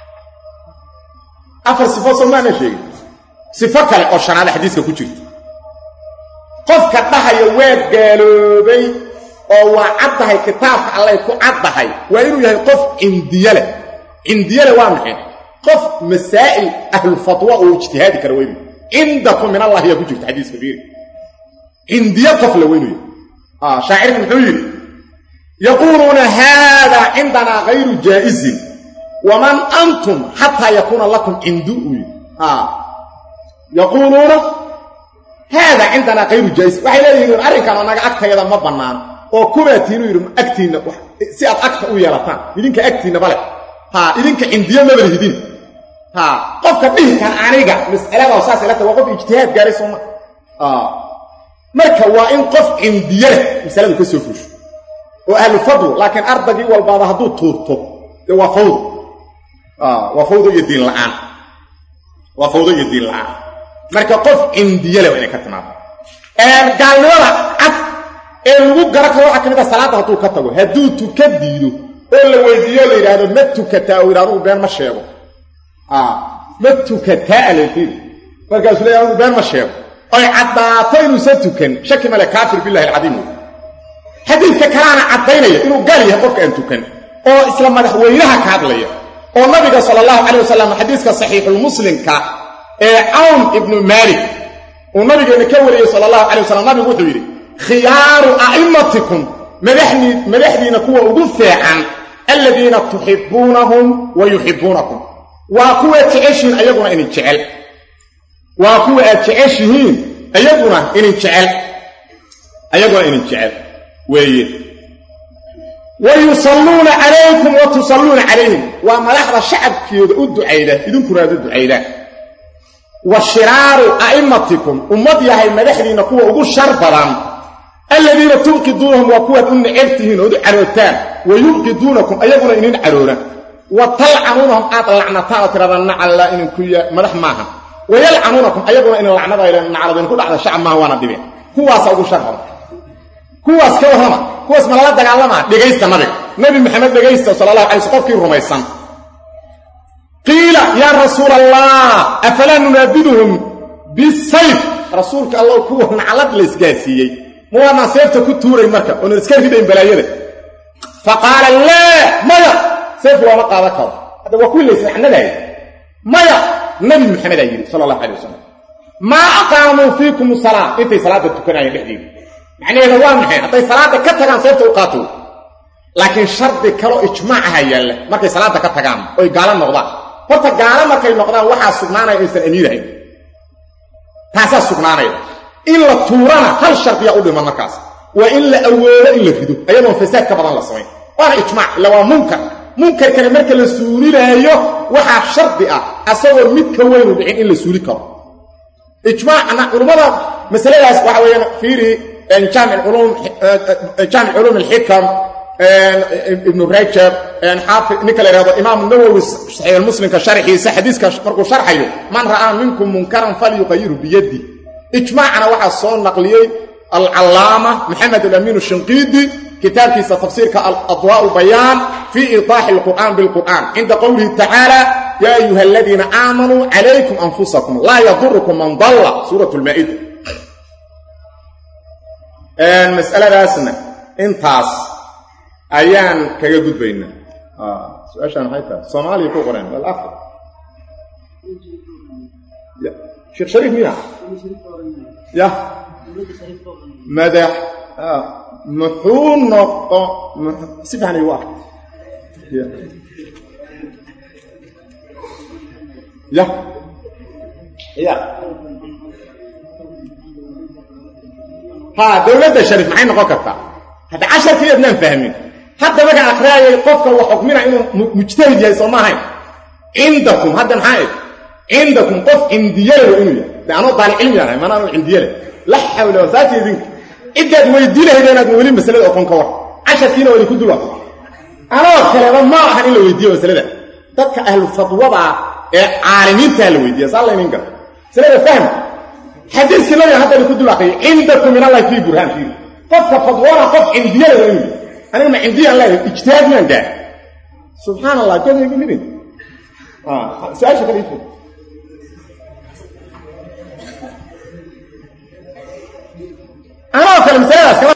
afar sifo soo maana sheegin sifo kale oo shanaada xadiiska ku jirta qofka dhahaya waa gaaloobay oo waa caddahay kitaabka allay ku caddahay waa inuu yahay qof cindiye leh cindiye leh waa maxay qof masaa'il ahlulfatwa oo ijtihaadi kara weynu cindakum min allah yaa ku jirta xadiiska fiiri cindiye qof la weynuya shaacirka muxuu yidhi yaquuluuna haada cindanaa hayru jaa'izin waman antum xataa yakuuna lakum cindu uu yidhi yaquuluuna haada cindanaa hayru jaa'izin waxay leeyihiin arrinkan anaga agtayada ma bannaan oo kubaatiinu yidhi agtiinna si aad agta u yeelataan idinka agtiinna bale ha idinka cindiye maba lihidin ha qofka dhihikan aniga mas'alada saas ilata waa qof ijtihaad gaaray sooma marka waa in qof cindiye leh masaladu ka soo fuusho oo ahlu fadl laakiin ardagii walbaaba hadduu tuurto dee waa fawd waa fawdo iyo diin la'aan waa fawdo iyo diin la'aan marka qof cindiye leh waa inay ka timaado gaalnimada cad ee lagu gara karo waxaa ka mid a salaadda hadduu ka tago hadduu tuka diido oo la weydiiyo la yidhaahdo ma tukataa oo yidhahdo been ma sheego ma tukataa alefid markaasuu leeya anugu been ma sheego oy caddaato inuusan tukan shaki male kaafir billahi alcadiim wey xadiidka kalaana caddaynaya inuu gaal yahay qofka aan tukan oo isla madaxweynaha ka hadlaya oo nabiga sala allahu calayh wasalam xadiiska saxiixulmuslimka ee cawn ibnu maalik uu nabigeenna ka wariyey sala allahu calay wasalam nabigu wuxuu yidhi khiyaaru a'immatikum madaxdiina kuwa ugu feecan aladiina tuxibbuunahum wa yuxibbuunakum waa kuwa jeceshihiin ayaguna inin jecel waa kuwa aad jeceshihiin ayaguna inin jecel ayaguna inin jecel weeye wa yusalluuna calaykum wa tusalluuna calayhim waa madaxda shacabkooda u ducayda idinkuna aad u ducaydaan wa shiraaru a'immatikum ummad yahay madaxdiinna kuwa ugu shar badan aladiina tunqiduunahum waa kuwaad u necab tihiin ood u carootaan wa yunqiduunakum ayaguna inin caroora wa talcanuunahum aad lacnataan oo tirahdaan nacalla idinku ya madax maaha wa yalcanuunakum ayaguna inin lacnadayla naclad idinku dhacda shacab maaha waana dhibeen kuwaasa ugu shar badan kuwaas ka warrama kuwaas ma lala dagaalamaa dhegaysta nabiga nabi maxamed dhegaysta sala allahu alay sl qofkii rumaysan qiila yaa rasuula allah afalaa nunaabiduhum bisayf rasuulka allah kuwa naclad la isgaasiiyey ma waanaan seefta ku tuuray marka oonan iska ridayn balaayada fa qaala laa maya seef looma qaadan karo hadda waa kuwii laysnacnadaaya maya nabi maxamedaa yidhi sala allahu alay wasalam maa aqaamuu fiikum salaa intay salaadda tukanaayeen dhexdeeda macnaheeda waa maxay hadday salaadda ka tagaan seefta u qaato laakiin shardi kaloo ijmaac aha yaalla markay salaadda ka tagaan oy gaalo noqdaan horta gaalo markay noqdaan waxaa sugnaanaya aysan amiirahayn taasaa sugnaanaya in la tuurana hal shardiyaa u dhiman markaas waa in la awoodo in la rido ayadoon fasaad ka badan la samayn waana ijmaac illa waa munkar munkarkana marka la suulinaayo waxaa shardi ah asagoo mid ka weynu dhicin in la suuli karo ijmaacna culummada masaladaas waxa weeyaan fiiri jaamic culuum alxikam ibnu rajab xaafi ninka la yhahdo imaam nawowi saxiix muslimka sharxiisa xadiiska markuu sharxayo man ra'aa minkum munkaran falyuqayiru biyadi ijmaacna waxaa soo naqliyey alcallaama maxamed alamiin shinqiidi kitaabkiisa tafsiirka aladwaء bayaan fii iطaaxi اlqur'an biاlqur'an cinda qowlihi tacaala ya ayuha aladiina aamanuu calaykum anfusakum laa yadurukum man dalla suurat lmaa'ida masaladaasna intaas ayaan kaga gudbaynaa su-aashaan maxay tahay soomaaliya ku qoreen wal afr sheekh shariif miya ya madax muxuu noqo si fiican igu ark ya ya ha dowladda shariif maxay noqon kartaa hadda casharkii adnaan fahmin hadda markaan akhriyaayay qofka wax xukmina inuu mujtahid yahay soo ma ahayn cindakum hadda maxaa eg cindakum qof cindiyale waa inuu yahay de anoo daali cilmi ahay mana anu cindiyale la xawla wasaati idinka ciddaad weydii lahayd inaadna weli masalada oqon ka war casharkiina waa idinku dulwa anoo kaleba ma ahan in la weydiiyo masalada dadka ahlu fadwada ee caalimiintaa la weydiiya saa laynin gara masalada fahm xadiiskii nabiga hadda idinku dul aqriyay cindakum min allahi fii burhaan fiiri qofka fadwona qof cindiyale waa inuu aniga ma cindiyaan leedahay ijtihaad maan gaar subxaan allah godaygu midin su-aasha kale ii anoo kale masaladaas